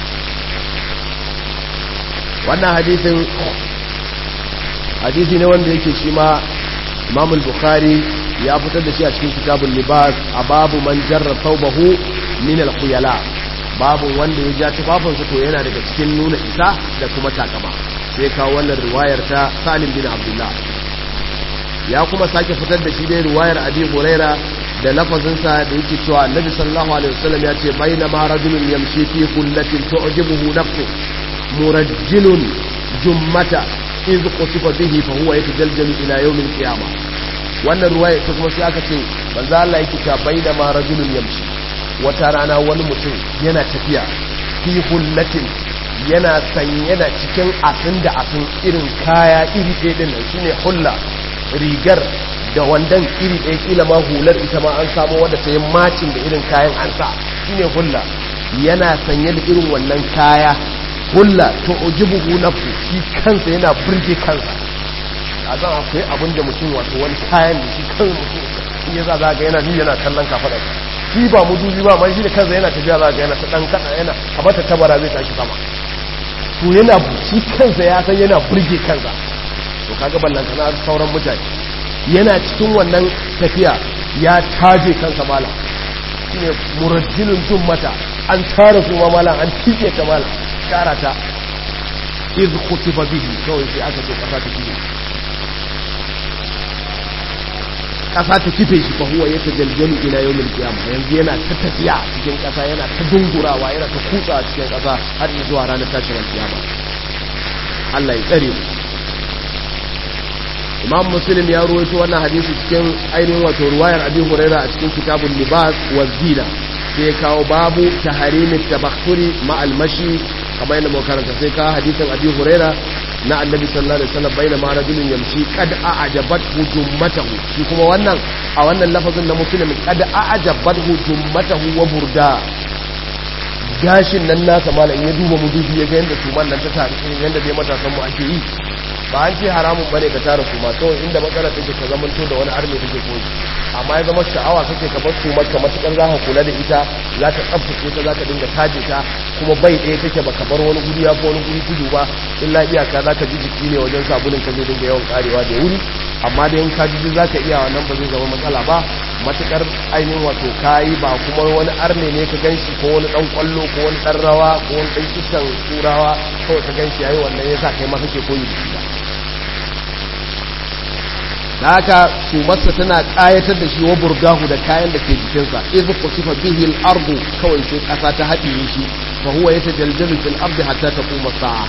wannan hadisin hadisi ne wanda yake shi ma Imam al-Bukhari ya fitar da shi a cikin kitabul libas a babu man jarra thawbahu min al-khuyala babu wanda ya ja tufafinsa to yana daga cikin nuna isa da kuma takama sai kawo wannan riwayar ta Salim bin Abdullah ya kuma sake fitar da shi dai riwayar Abi Huraira da lafazinsa da yake cewa Annabi sallallahu alaihi wasallam ya ce bainama rajulun yamshi fi kullatin tu'jibuhu nafsu murajjilun jummata idh qutifa bihi fa huwa yatajaljalu ila yawm al-qiyamah wannan riwaya ta kuma sai aka ce manzo Allah yake cewa bainama rajulun yamshi wata rana wani mutum yana tafiya fi hullatin yana sanye da cikin asin da asin irin kaya iri ɗaya ɗin nan shine hulla rigar da wandan iri ɗaya kila ma hular ita ma an samu wadda ta yi macin da irin kayan an sa shine hulla yana sanye da irin wannan kaya hulla to ujibuhu nafsu shi kansa yana burge kansa a zan akwai abin da mutum wato wani kayan da shi kan mutum in ya za ga yana ni yana kallon kafaɗa shi ba mudubi ba ma shi da kansa yana tafiya za ga yana ta ɗan kaɗa yana kamar ta tabara zai tashi sama to yana shi kansa ya san yana burge kansa to kaga ballan kana sauran mutane yana cikin wannan tafiya ya taje kansa mala shine murajjilun jummata an tara su ma mala an tike ta mala tara ta iz khutifa bihi kawai sai aka ce kasa ta kife kasa ta kife shi fa huwa yatajaljalu ila yawmil qiyamah yanzu yana ta tafiya cikin kasa yana ta dungurawa yana ta kutsa cikin kasa har zuwa ranar tashin kiyama Allah ya tsare mu Imam Muslim ya ruwaito wannan hadisi cikin ainihin wato ruwayar Abi Huraira a cikin kitabul libas wa zina sai ya kawo babu taharimi tabakhuri ma almashi kamar yadda muka karanta sai ka hadisin Abi Huraira na Annabi sallallahu alaihi wasallam baina ma rajulun yamshi qad a'jabat hujummatahu shi kuma wannan a wannan lafazin na Muslim qad a'jabat hujummatahu wa burda gashin nan nasa malam ya duba mudubi ya ga yanda tuman nan ta tare irin yanda dai matasan mu ake yi ba an ce haramun bane ka tara su ma kawai inda matsala take ka zamanto da wani arme take koyi amma ya zama sha'awa kake ka bar su maka matukar za ka kula da ita za ka tsaftace ta za ka dinga taje ta kuma bai ɗaya take ba ka bar wani guri ya fi wani guri tudu ba illa iyaka za ka ji jiki ne wajen sabulin ka zai dinga yawan karewa da wuri amma da in ka ji za ka iya wannan ba zai zama matsala ba matukar ainihin wato kayi ba kuma wani arne ne ka ganshi ko wani dan kwallo ko wani dan rawa ko wani dan kishan turawa kawai ka ganshi yayi wannan yasa kai ma kake koyi da shi da haka sumarsa tana kayatar da shi wa burgahu da kayan da ke jikinsa iz qusifa bihi al-ardu kawai sai kasa ta haɗiye shi fa huwa yatajaljalu fil ardi hatta taquma sa'a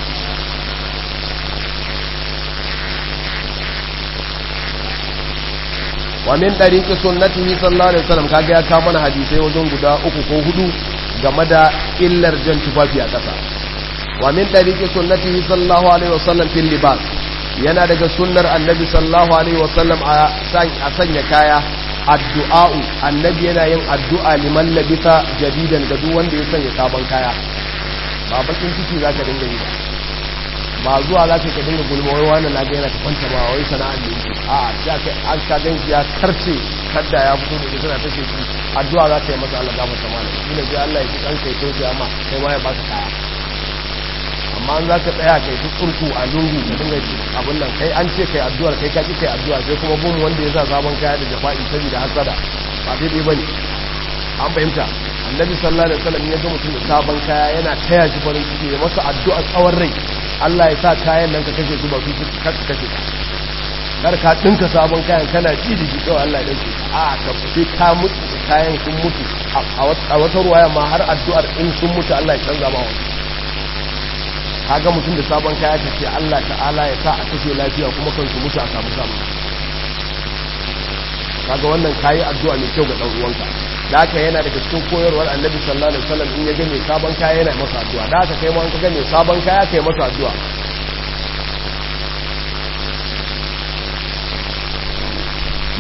wa min dariqi sunnatihi sallallahu alaihi wasallam kaga ya kawo mana hadisai wajen guda uku ko hudu game da illar jan tufafi a ƙasa wa min dariqi sunnatihi sallallahu alaihi wasallam fil libas yana daga sunnar annabi sallallahu alaihi wasallam a sanya kaya addu'a'u annabi yana yin addu'a liman labisa jadidan ga duk wanda ya sanya sabon kaya ba bakin ciki zaka dinga yi ba ba zuwa za ka dinga gulma wai wani na ga yana ta kwanta ba wai sana'ar da yake a ya kai an ka gan ya karce kadda ya fito da tana ta shi addu'a za ka yi masa Allah gafarta mana shi ne sai Allah ya ji kanka ya toje amma kai ma ya baka kaya amma an za ka tsaya kai ta tsurku a lungu ka dinga abin nan kai an ce kai addu'ar kai ka ki kai addu'a sai kuma bin wanda ya sa sabon kaya da jafa'i saboda hasada ba daidai bane an fahimta annabi sallallahu alaihi wasallam ya ga mutum da sabon kaya yana taya shi farin ciki ya masa addu'a tsawon rai Allah ya sa kayan nan ka kashe su ba su ka kashe kar ka dinka sabon kayan kana ji da shi kawai Allah ya dauke a ka sai ka mutu kayan sun mutu a wata ruwaya ma har addu'ar in sun mutu Allah ya canza ma wani kaga mutum da sabon kaya ka ce Allah ta'ala ya sa a kashe lafiya kuma kan su mutu a samu samu kaga wannan kayi addu'a mai kyau ga dan uwanka da haka yana daga cikin koyarwar annabi sallallahu alaihi wasallam in ya ga mai sabon kaya yana masa addu'a da haka kai ma an ka ga mai sabon kaya kai masa addu'a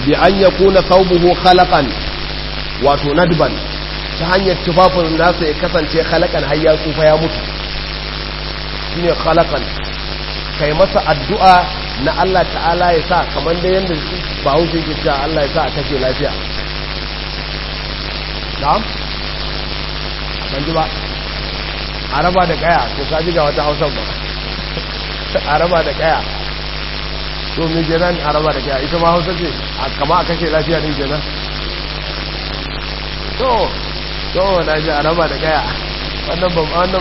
bi an yakuna thawbuhu khalaqan wato nadban ta hanyar tufafin nasa ya kasance khalaqan har ya tsufa ya mutu shine khalaqan kai masa addu'a na Allah ta'ala ya sa kamar da yanda bahaushe yake cewa Allah ya sa a kashe lafiya na'am ban ji ba araba da kaya to ka ji ga wata hausa ba araba da kaya to me kenan araba da kaya ita ma hausa ce kama a kashe lafiya din kenan to to na ji araba da kaya wannan ban wannan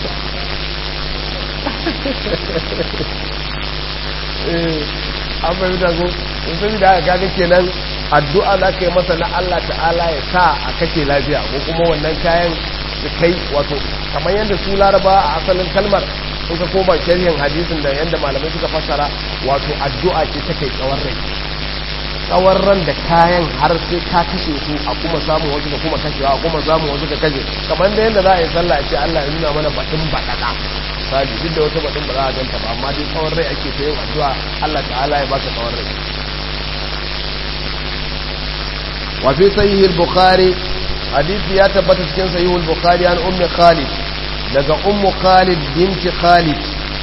eh an bai da go in sai da aka kaga kenan addu'a za ka yi masa na Allah ta'ala ya sa a kashe lafiya ko kuma wannan kayan da kai wato kamar yadda su laraba a asalin kalmar in ka koma sharhin hadisin da yadda malamai suka fassara wato addu'a ce ta kai tsawon rai tsawon ran da kayan har sai ka kashe su a kuma samun wasu ka kuma kashewa a kuma samun wasu ka kashe kamar da yadda za a yi sallah a ce Allah ya nuna mana baɗin baɗaɗa misali duk da wata baɗin ba za a ganta ba amma dai tsawon rai ake ta yin addu'a Allah ta'ala ya baka tsawon rai wa fi sahih al-bukhari hadisi ya tabbata cikin sahih al-bukhari an ummi khalid daga ummu khalid binti khalid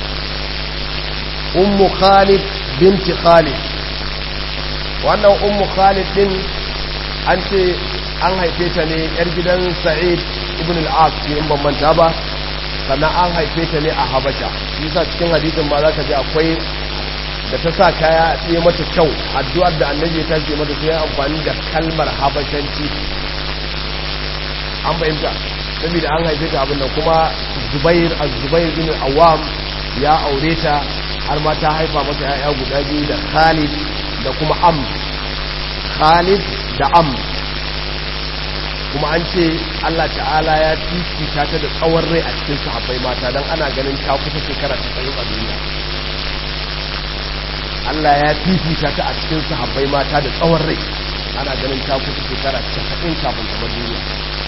ummu khalid binti khalid wannan ummu khalid din an ce an haife ta ne yar gidan sa'id ibn al-as in ban manta ba sannan an haife ta ne a habasha yasa cikin hadisin ma zaka ji akwai da ta sa kaya tsaye mata kyau addu'ar da annabi ta ce mata sai amfani da kalmar habashanci an bayyanta saboda an haife ta abin nan kuma zubair az-zubair bin awam ya aure ta har ma ta haifa mata yaya guda biyu da khalid da kuma am khalid da am kuma an ce Allah ta'ala ya fifita ta da tsawon rai a cikin sahabbai mata don ana ganin ta kusa shekara ta tsayin a duniya Allah ya fifita ta a cikin sahabbai mata da tsawon rai ana ganin ta kusa shekara ta tsayin kafin ta duniya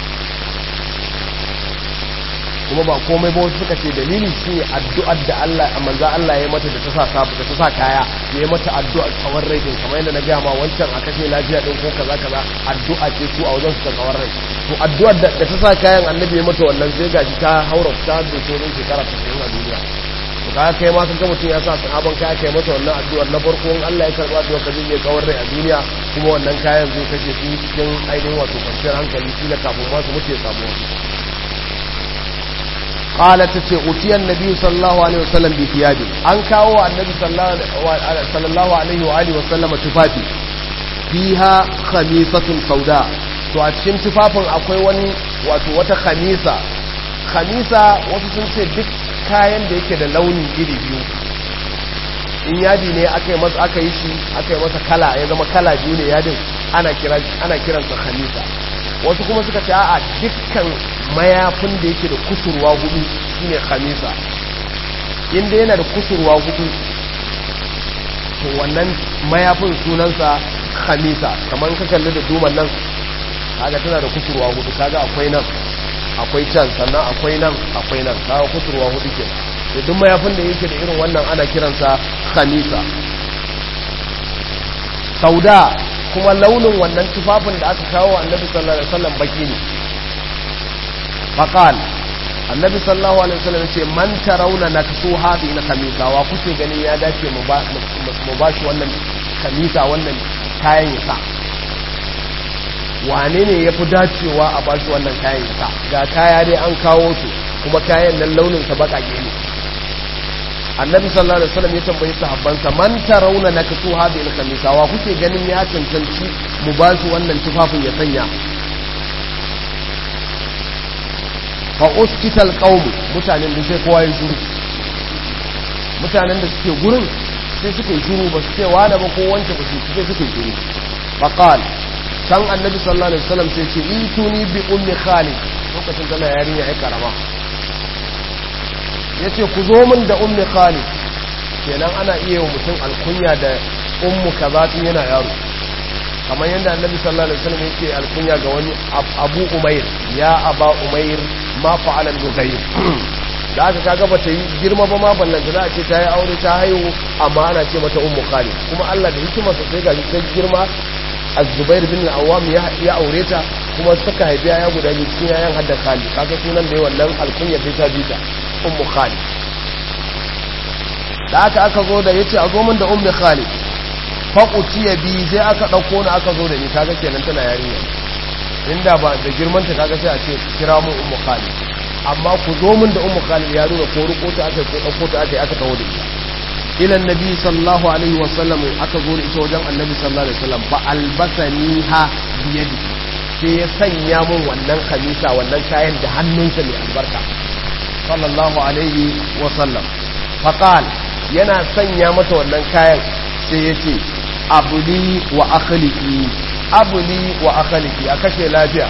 kuma ba komai ba wasu suka ce dalili shi ne addu'ar da Allah a manza Allah ya mata da ta sa sabu da ta sa kaya ya yi mata addu'ar tsawon rai din kamar yadda na gaya ma wancan a kashe lafiya din ko kaza kaza addu'a ce su a wajen su ta tsawon rai to addu'ar da ta sa kayan annabi ya mata wannan sai gashi ta haura ta da sauran shekara ta a duniya to kaga kai ma kaga mutum ya sa sahaban kaya kai mata wannan addu'ar na farko in Allah ya karba addu'ar ka zai tsawon rai a duniya kuma wannan kayan zai kashe su cikin ainihin wato kwanciyar hankali shi kafin ma su mutu ya samu wasu قالت تتي أتي النبي صلى الله عليه وسلم بثيابه أن كاو النبي صلى الله عليه وآله وسلم تفافي فيها خميسة سوداء to a cikin tufafin akwai wani wato wata khamisa khamisa wasu sun ce duk kayan da yake da launi iri biyu in yadi ne aka yi masa aka yi shi aka yi masa kala ya zama kala biyu ne yadin ana kiran ana kiransa khamisa wasu kuma suka ce a dukkan mayafin da yake da kusurwa hudu shine khamisa inda yana da kusurwa hudu to wannan mayafin sunansa khamisa kamar ka kalli da duman nan kaga tana da kusurwa hudu kaga akwai nan akwai can sannan akwai nan akwai nan kaga kusurwa hudu ke da duk mayafin da yake da irin wannan ana kiransa khamisa sauda kuma launin wannan tufafin da aka kawo annabi sallallahu alaihi wasallam baki ne faqal annabi sallallahu alaihi wasallam ce man tarawna naksu hadi na kamisa wa kuke ganin ya dace mu ba mu ba shi wannan kamisa wannan kayan yasa wane ne yafi dacewa a ba shi wannan kayan yasa ga kaya dai an kawo su kuma kayan nan launin sa bakake ne annabi sallallahu alaihi wasallam ya tambayi sahabbansa man tarawna naksu hadi na kamisa wa kuke ganin ya cancanci mu ba shi wannan tufafin ya sanya fa uskital qaum mutanen da sai kowa ya shiru mutanen da suke gurin sai suke shiru ba su ce wani ba ko wance ba su sai suke shiru fa qal san annabi sallallahu alaihi wasallam sai ce ituni bi ummi khalid lokacin tana yarinya ai karama yace ku zo min da ummi khalid kenan ana iya wa mutum alkunya da ummu kaza tun yana yaro kamar yadda annabi sallallahu alaihi wasallam yake alkunya ga wani abu umair ya aba umair ma fa'ala al-mughayr da aka kaga bata yi girma ba ma ballanta za a ce ta yi aure ta haihu amma ana ce mata ummu khalid kuma Allah da hikima sa sai gashi ta girma az-zubair bin al-awwam ya aure ta kuma suka haifi yaya guda biyu cikin yayan hadda khalid kaga sunan da wannan alkunya bai ta bita ummu khalid da aka aka zo da yace a zo min da ummu khalid fa utiya bi sai aka dauko ni aka zo da ni kaga kenan tana yarinya inda ba da girman ta kaga sai a ce kira mu ummu khalid amma ku zo min da ummu khalid ya nuna ko ruko ta aka ko dauko ta aka aka tawo da ita ila annabi sallallahu alaihi wasallam aka zo da ita wajen annabi sallallahu alaihi wasallam fa albasani ha biyadi sai ya sanya mun wannan kamisa wannan kayan da hannunsa mai albarka sallallahu alaihi wasallam faqal yana sanya mata wannan kayan sai ya ce abuli wa akhliki abuli wa akhliki a kashe lafiya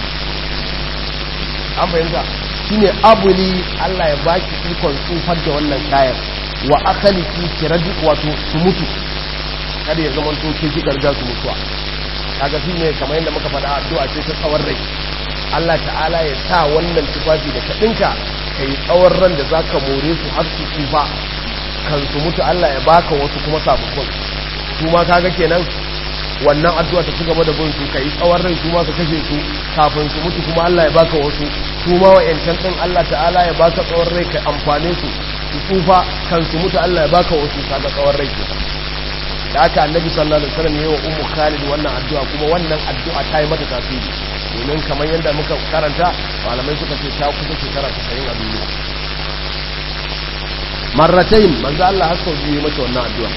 an fahimta shine abuli Allah ya baki ikon tsufar da wannan kayan wa akhliki kiradi wato su mutu kada ya zama to ke ki garga su mutuwa kaga shine kamar yadda muka faɗa addu'a ce ta tsawon rai Allah ta'ala ya sa wannan tufafi da ka dinka kai tsawon ran da zaka more su har su tsufa kan su mutu Allah ya baka wasu kuma sababbin su ma kaga kenan wannan addu'a ta cigaba da bin su kai tsawon rai su ma ka kashe su kafin su mutu kuma Allah ya baka wasu su ma wa'yancan din Allah ta'ala ya baka tsawon rai ka amfane su su tsufa kan su mutu Allah ya baka wasu kaga tsawon rai ke da aka annabi sallallahu alaihi wasallam yayi wa ummu khalid wannan addu'a kuma wannan addu'a ta yi mata tasiri domin kamar yadda muka karanta malamai suka ce ta kusa shekara 90 a duniya marratain manzo Allah har sau biyu mata wannan addu'a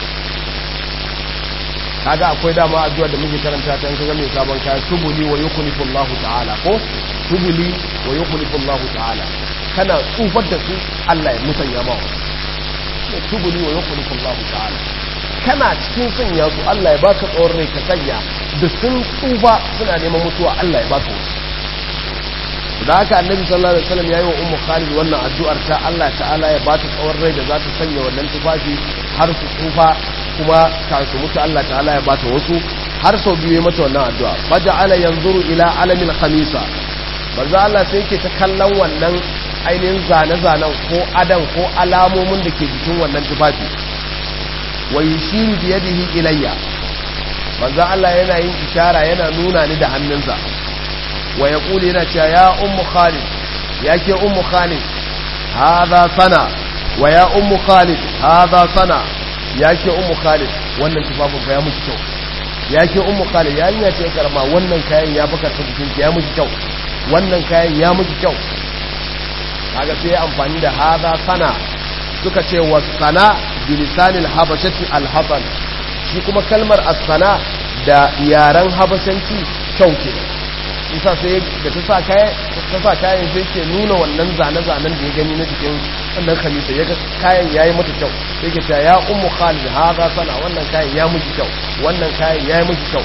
kaga akwai dama addu'a da muke karanta ta kaga mai sabon kaya tubuli wa yukhlifu Allah ta'ala ko tubuli wa yukhlifu Allah ta'ala kana tsufar da su Allah ya musanya ma tubuli wa yukhlifu Allah ta'ala kana cikin sanya su Allah ya baka tsawon rai ka sanya da sun tsufa suna neman mutuwa Allah ya baka wasu da haka annabi sallallahu alaihi wasallam yayi wa ummu khalid wannan addu'ar ta Allah ta'ala ya bata tsawon rai da za ta sanya wannan tufafi har su tsufa kuma ka su mutu Allah ta'ala ya bata wasu har sau biyu ya mata wannan addu'a faja'ala yanzuru ila alamil khamisa manzo Allah sai yake ta kallon wannan ainihin zane-zanen ko adan ko alamomin da ke jikin wannan tufafi wa yushiru bi yadihi ilayya manzo Allah yana yin ishara yana nuna ni da hannunsa wa yaqulu yana cewa ya ummu khalid yake ummu khalid hadha sana wa ya ummu khalid hadha sana yake ummu khalid wannan tufafin fa ya miki kyau yake ummu khalid yarinya ce karama wannan kayan ya baka ta jikin ya miki kyau wannan kayan ya miki kyau kaga sai amfani da hadha sana suka ce wa sana bilisanil habashati alhasan shi kuma kalmar as-sana da yaren habashanci kyau ke isa sai da ta sa kayan ta sa kayan sai ke nuna wannan zane-zanen da ya gani na cikin wannan kamisa ya ga kayan yayi mata kyau sai ke ta ya ummu khalid hadha sana wannan kayan ya miki kyau wannan kayan yayi miki kyau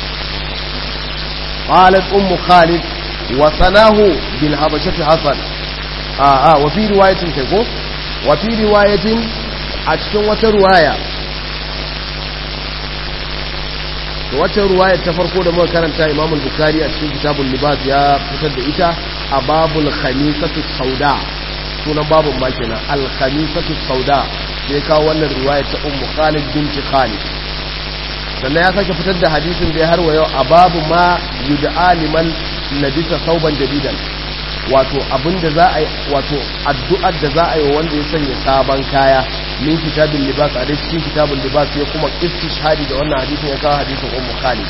qalat ummu khalid wa sanahu bil habashati hasan a a wa fi riwayatin kai ko wa fi riwayatin a cikin wata ruwaya wata ruwaya ta farko da muka karanta Imam al-Bukhari a cikin kitabul libas ya fitar da ita a babul khamisatu sauda sunan babun ma kenan al-khamisatu sauda sai kawo wannan ruwaya ta Ummu Khalid binti Khalid sannan ya sake fitar da hadisin da ya harwa yau a babu ma yud'a liman labisa sauban jadidan wato abinda za a yi wato addu'ar da za a yi wanda ya sanya sabon kaya min kitabin libas a dai cikin kitabin libas ya kuma istishhadi da wannan hadisin ya kawo hadisin ummu khalid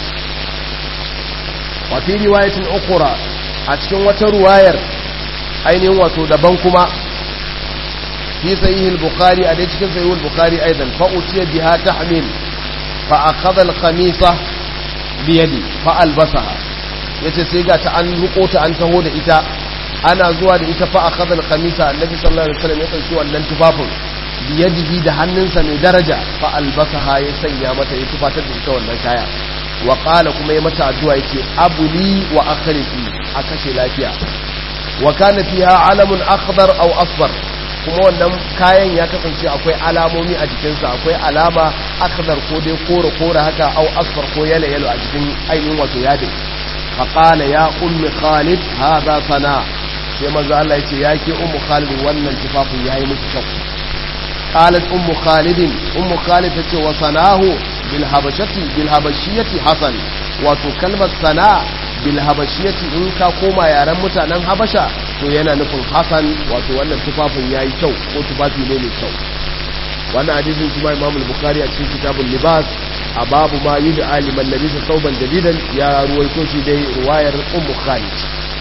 wa fi riwayatin ukhra a cikin wata ruwayar ainihin wato daban kuma fi sahih al-bukhari a dai cikin sahih al-bukhari aidan fa utiya biha tahmil fa akhadha al-khamisa bi yadi fa albasaha yace sai ga ta an ruko ta an taho da ita ana zuwa da ita fa akhadha al-khamisa annabi sallallahu alaihi wasallam ya dauki wannan tufafin biyadihi da hannunsa mai daraja fa albasaha ya sanya mata ya tufatar da ita wannan kaya wa qala kuma ya mata addu'a yake abuli wa akhrifi a kashe lafiya wa kana fiha alamun akhdar aw asfar kuma wannan kayan ya kasance akwai alamomi a jikinsa akwai alama akhdar ko dai kore kore haka aw asfar ko yalo yalo a jikin ainihin wato yadin fa qala ya ummi khalid hadha sana sai manzo Allah yace yake ummu khalid wannan tufafin yayi miki kyau qalat ummu khalid ummu khalid tace wa sanahu bil habashati bil habashiyati hasan wato kalmar sana bil habashiyati in ka koma yaren mutanen habasha to yana nufin hasan wato wannan tufafin yayi kyau ko tufafi ne mai kyau wannan hadisin shi ma Imam al-Bukhari a cikin kitabul libas a babu ma yud'a liman labisa thawban jadidan ya ruwaito shi dai riwayar Ummu Khalid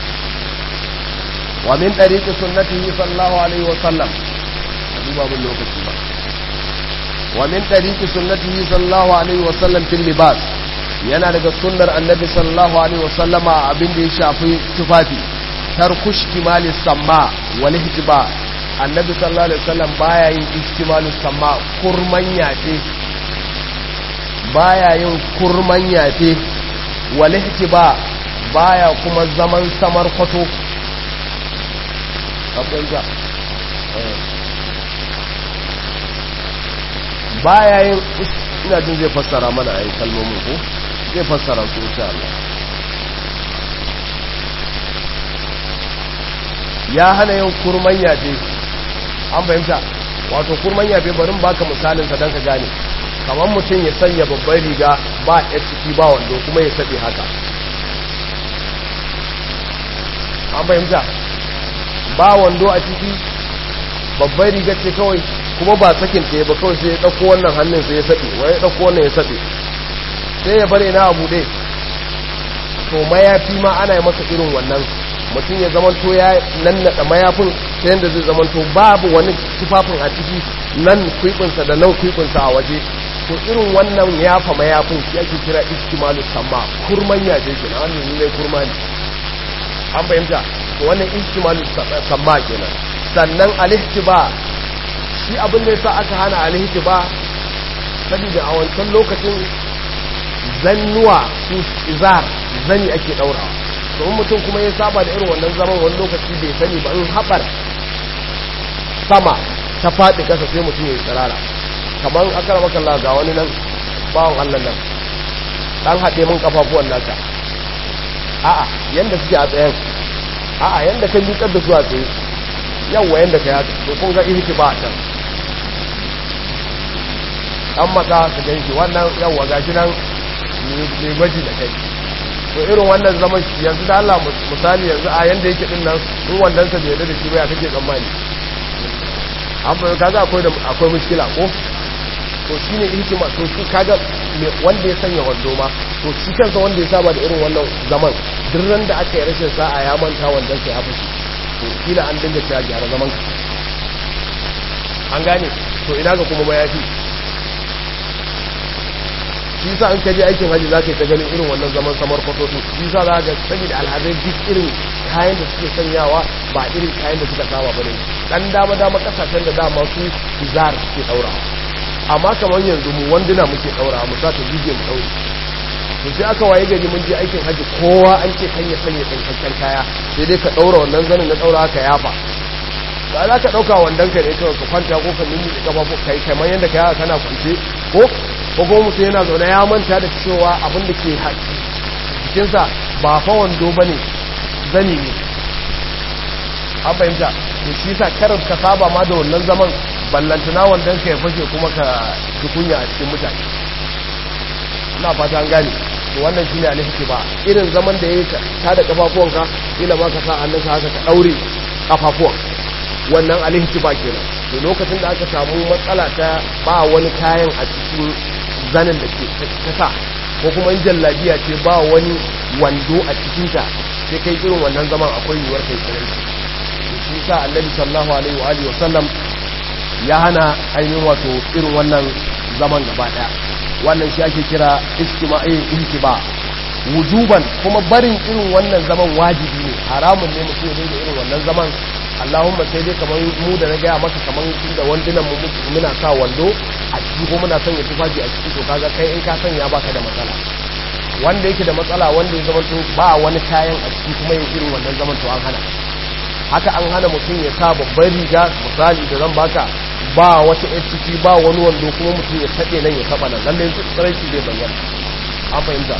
wa min tariqi sunnatihi sallallahu alaihi wa sallam duba mun lokaci ba wa min tariqi sunnatihi sallallahu alaihi wa sallam fil libas yana daga sunnar annabi sallallahu alaihi wa sallama abin da ya shafi tufafi tarkush kimali samma wal ihtiba annabi sallallahu alaihi wasallam baya yin istimalu samma kurman yafe baya yin kurman yafe wal ihtiba baya kuma zaman samar kwato abinda baya yin ina jin zai fassara mana ayi kalmomin ko zai fassara su insha Allah ya hana yin kurman yafe an fahimta wato kurman yafe barin baka misalin sa don ka gane kamar mutum ya sanya babban riga ba ya ciki ba wando kuma ya saɓe haka an fahimta ba wando a ciki babban riga ce kawai kuma ba sakin ta ba kawai sai ya ɗauko wannan hannun sai ya saɓe wai ya ɗauko wannan ya saɓe sai ya bare na abu ɗe to mayafi ma ana yi masa irin wannan mutum ya zamanto ya nannaɗa mayafin ta yadda zai zamanto babu wani tufafin a ciki nan kwibinsa da nan kwibinsa a waje to irin wannan yafa mayafin shi ake kira istimalu samma kurman yaje kenan wannan ne kurma ne an fahimta to wannan istimalu samma kenan sannan alihtiba shi abin da yasa aka hana alihtiba saboda a wancan lokacin zannuwa su izar zani ake daurawa domin mutum kuma ya saba da irin wannan zaman wani lokaci bai sani ba in haɓar sama ta faɗi ƙasa sai mutum ya yi tsirara kamar akara makalla ga wani nan bawon allah nan ɗan haɗe mun ƙafafuwan naka a'a yanda suke a tsayen a'a yanda kan miƙar da su a tsaye yawwa yanda ka yaka to kun ga ihti ba a can an matsa su gan shi wannan yawwa ga shi nan mai gwaji da kai to irin wannan zaman yanzu da Allah misali yanzu a yanda yake din nan in wannan sa bai yarda da shi ba ya kake tsammani an fa kaga akwai da akwai mushkila ko to shine hikima to shi kaga wanda ya sanya wando ma to shi kansa wanda ya saba da irin wannan zaman duk da aka yi rashin sa'a ya manta wannan sai ya fushi to kila an dinga cewa gyara zaman ka an gane to ina ga kuma mayafi shi sa an kaje aikin hajji za ka yi ta ganin irin wannan zaman samar kwatoto shi sa za ga sani da alhazai duk irin kayan da suke sanyawa ba irin kayan da suka saba ba ne dan dama dama kasashen da dama su izar suke daura amma kamar yanzu mu wanduna muke daura mu sa ta jije mu daure to sai aka waye gari mun je aikin hajji kowa an ce kan ya sanya tsinkakken kaya sai dai ka daura wannan zanin na daura ka yafa ba za ka dauka wandan ka ne kawai ka kwanta ko ka nuni da kafafu kai kamar yadda ka yawa kana kwance ko ko kuma mutum yana zaune ya manta da cewa abin da ke jikinsa ba fa wando ba ne zani ne an fahimta to shi sa karar ka saba ma da wannan zaman ballantana wandon ka ya fashe kuma ka tukunya a cikin mutane ina fata an gane to wannan shine alhiki ba irin zaman da yayi ta da kafafuwanka ila ma ka sa hannunka haka ka daure kafafuwan wannan alhiki ba kenan to lokacin da aka samu matsala ta ba wani kayan a cikin zanen da ke ta sa ko kuma in jallabiya ce ba wani wando a cikinta sai kai irin wannan zaman akwai yiwuwar kai tsirai shi sa annabi sallallahu alaihi wa alihi wasallam ya hana ainihin wato irin wannan zaman gaba daya wannan shi ake kira istima'i ihtiba wujuban kuma barin irin wannan zaman wajibi ne haramun ne mutum ya da irin wannan zaman Allahumma sai dai kamar mu da na gaya maka kamar da wandunan mu muna sa wando a ciki ko muna sanya tufafi a ciki to kaga kai in ka sanya baka da matsala wanda yake da matsala wanda ya zama to ba wani kayan a ciki kuma yin irin wannan zaman to an hana haka an hana mutum ya sa babban riga misali da zan baka ba wata yar ciki ba wani wando kuma mutum ya taɓe nan ya taɓa nan lallai tsaraici zai bayyana an fahimta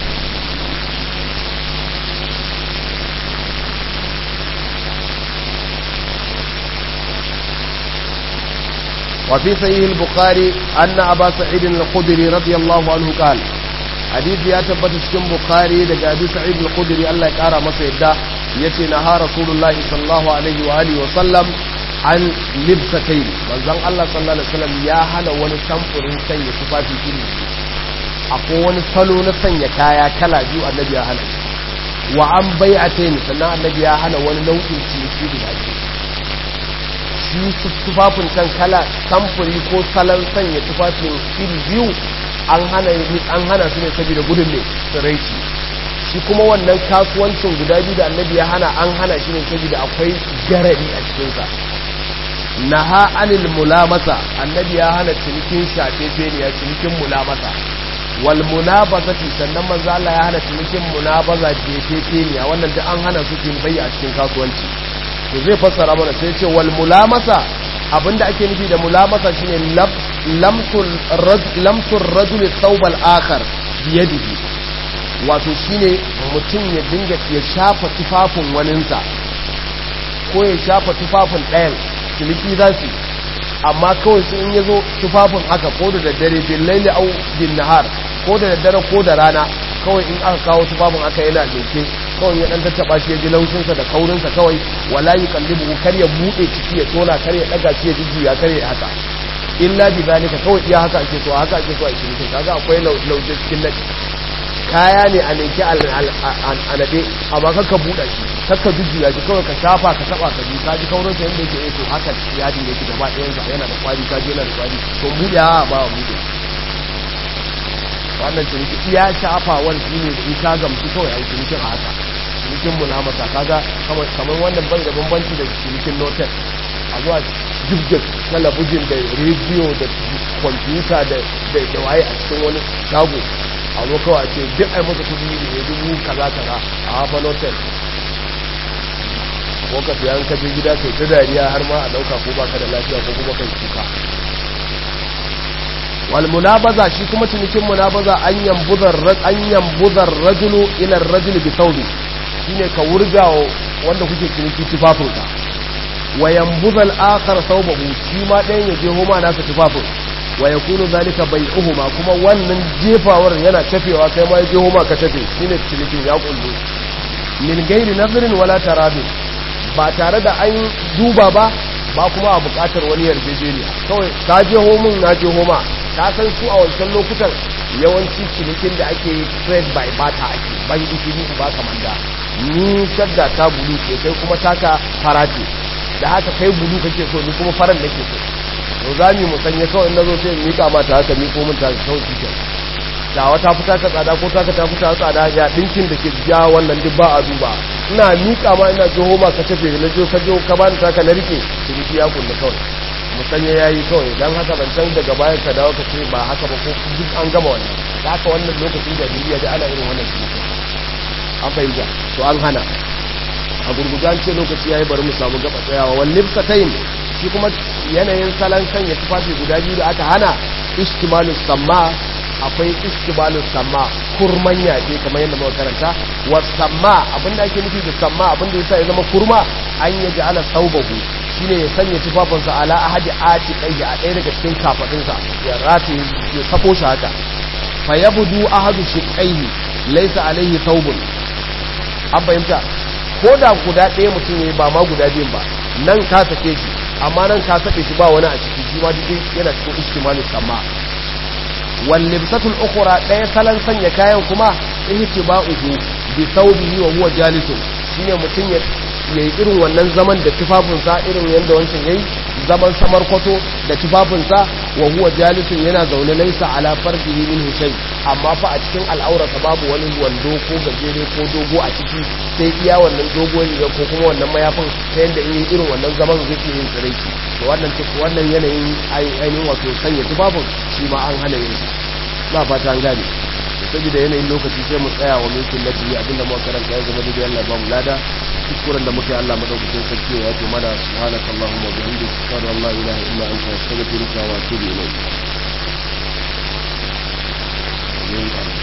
wa fi sahih al-bukhari anna aba sa'id al-khudri radiyallahu anhu qala hadisi ya tabbata cikin bukhari daga abi sa'id al-khudri Allah ya kara masa yadda yace na ha rasulullahi sallallahu alaihi wa alihi wa sallam an libsatayn manzon Allah sallallahu alaihi wasallam ya hana wani samfurin sanya tufafi iri akwai wani salo na sanya kaya kala biyu annabi ya hana wa an bai'atayn sannan annabi ya hana wani nau'in ciniki guda biyu shi tufafin can kala samfuri ko salon sanya tufafin iri biyu an hana an hana su ne saboda gudun ne tsiraici shi kuma wannan kasuwancin guda biyu da annabi ya hana an hana shi ne saboda akwai garari a cikinsa naha anil mulamasa annabi ya hana cinikin shafefe ne ya cinikin mulamasa wal munabazati sannan manzo Allah ya hana cinikin munabaza jefefe ne wannan da an hana su kin bayya a cikin kasuwanci to zai fassara mana sai ce wal mulamasa abinda ake nufi da mulamasa shine lamsul lamsul rajul thawbal akhar biyadihi wato shine mutum ya dinga ya shafa tufafin waninsa ko ya shafa tufafin ɗayan ciniki za su amma kawai su in ya zo tufafin haka ko da daddare bin laili au bin nahar ko da daddare ko da rana kawai in aka kawo tufafin aka yana doke kawai ya dan tattaba shi ya ji laushinsa da kaurinsa kawai wala yi kallibu kar ya buɗe ciki ya tona kar ya ɗaga shi ya jujjuya kar ya haka illa bi zalika kawai iya haka ake so haka ake so a cikin kaga akwai lauje cikin nadi kaya ne a neke a nade amma kakka buɗa shi kakka jujjuya shi kawai ka shafa ka taba ka ji ka ji kaurin sa yadda yake to haka yadin yake gaba ɗayan sa yana da kwari ka ji yana da kwari to buɗe ha ba wa buɗe wannan ciniki iya shafawar shi ne in ka gamsu kawai a yi cinikin a haka cinikin mulamata kaga kamar wannan bai da bambanci da cinikin notel a zuwa jibgin talabijin da rediyo da kwamfuta da waye a cikin wani shago a zo kawai a ce duk ai masa kudi ne dubu kaza kaza a hafa notel ko ka sayan kaje gida kai ta dariya har ma a dauka ko baka da lafiya ko kuma kai kuka wal munabaza shi kuma cinikin munabaza an yambuzar an yambuzar rajulu ila rajuli bi thawbi shine ka wurgawo wanda kuke ciniki tufafinka wa yambuzal akhar thawbahu shi ma ɗayan ya je homa nasa tufafin wa yakunu zalika bai'uhuma kuma wannan jefawar yana tafewa kai ma ya je homa ka tafe shine cinikin ya kullu min gairi nazarin wala taradin ba tare da an duba ba ba kuma a buƙatar wani yarjejeniya kawai ka je homin na je homa ka san su a wancan lokutan yawanci cinikin da ake yi trade by bata ake ban gishiri ba kamar da ni shadda ta bulu ce kai kuma taka fara ce da haka kai bulu kake so ni kuma faran nake so to za mu musanya kawai na zo sai in mika mata haka miko min ta kawai shi da wata fita ka tsada ko taka ta fita tsada ya dinkin da ke ja wannan duk ba a duba ina mika ma ina jiho ma ka tafe na jo ka jo ka bani taka na rike ciniki ya kulle kawai musanya yayi kawai dan haka ban san daga bayan ka dawo ka ce ba haka ba ko duk an gama wannan da haka wannan lokacin da duniya da ana irin wannan ciniki an fahimta to an hana a gurgudan ce lokaci yayi bari mu samu gaba tsayawa wal libsatayn shi kuma yanayin salon sanya tufafi guda biyu da aka hana ishtimalus samma akwai ishtibalus samma kurman yaje kamar yadda muka karanta was samma abinda ake nufi da samma abinda yasa ya zama kurma an yaji ala saubahu shine ya sanya tufafinsa ala ahadi ati kai a ɗaya daga cikin kafadunsa ya rati ya sako shi haka fa yabdu ahadu shiqaihi laysa alaihi thawbun an fahimta ko da guda ɗaya mutum ne ba ma guda biyun ba nan ka sake shi amma nan ka sake shi ba wani a ciki shi ma duk yana cikin ishtimalus samma wallibsatul ukhra daya salan sanya kayan kuma ihtiba'uhu bi thawbihi wa huwa jalisun shine mutun ya yayi irin wannan zaman da tufafinsa irin yanda wancan yayi zaman samar kwato da tufafinsa wa huwa jalisun yana zaune laisa ala farjihi min shay amma fa a cikin al'aurata babu wani wando ko gajere ko dogo a ciki sai iya wannan dogo riga ko kuma wannan mayafin ta yanda in yi irin wannan zaman zai iya yin tsiraici to wannan wannan yanayin ainihin wato sanya tufafin shi ma an hana yin ba fata an gane saboda yanayin lokaci sai mu tsaya wa mulkin nabi abinda muka karanta ya zama daidai Allah ba mu lada kuskuren da muke Allah madaukakin sarki ya ce mana subhanaka allahumma wa bihamdika ashhadu an la ilaha illa anta astaghfiruka wa atubu ilayk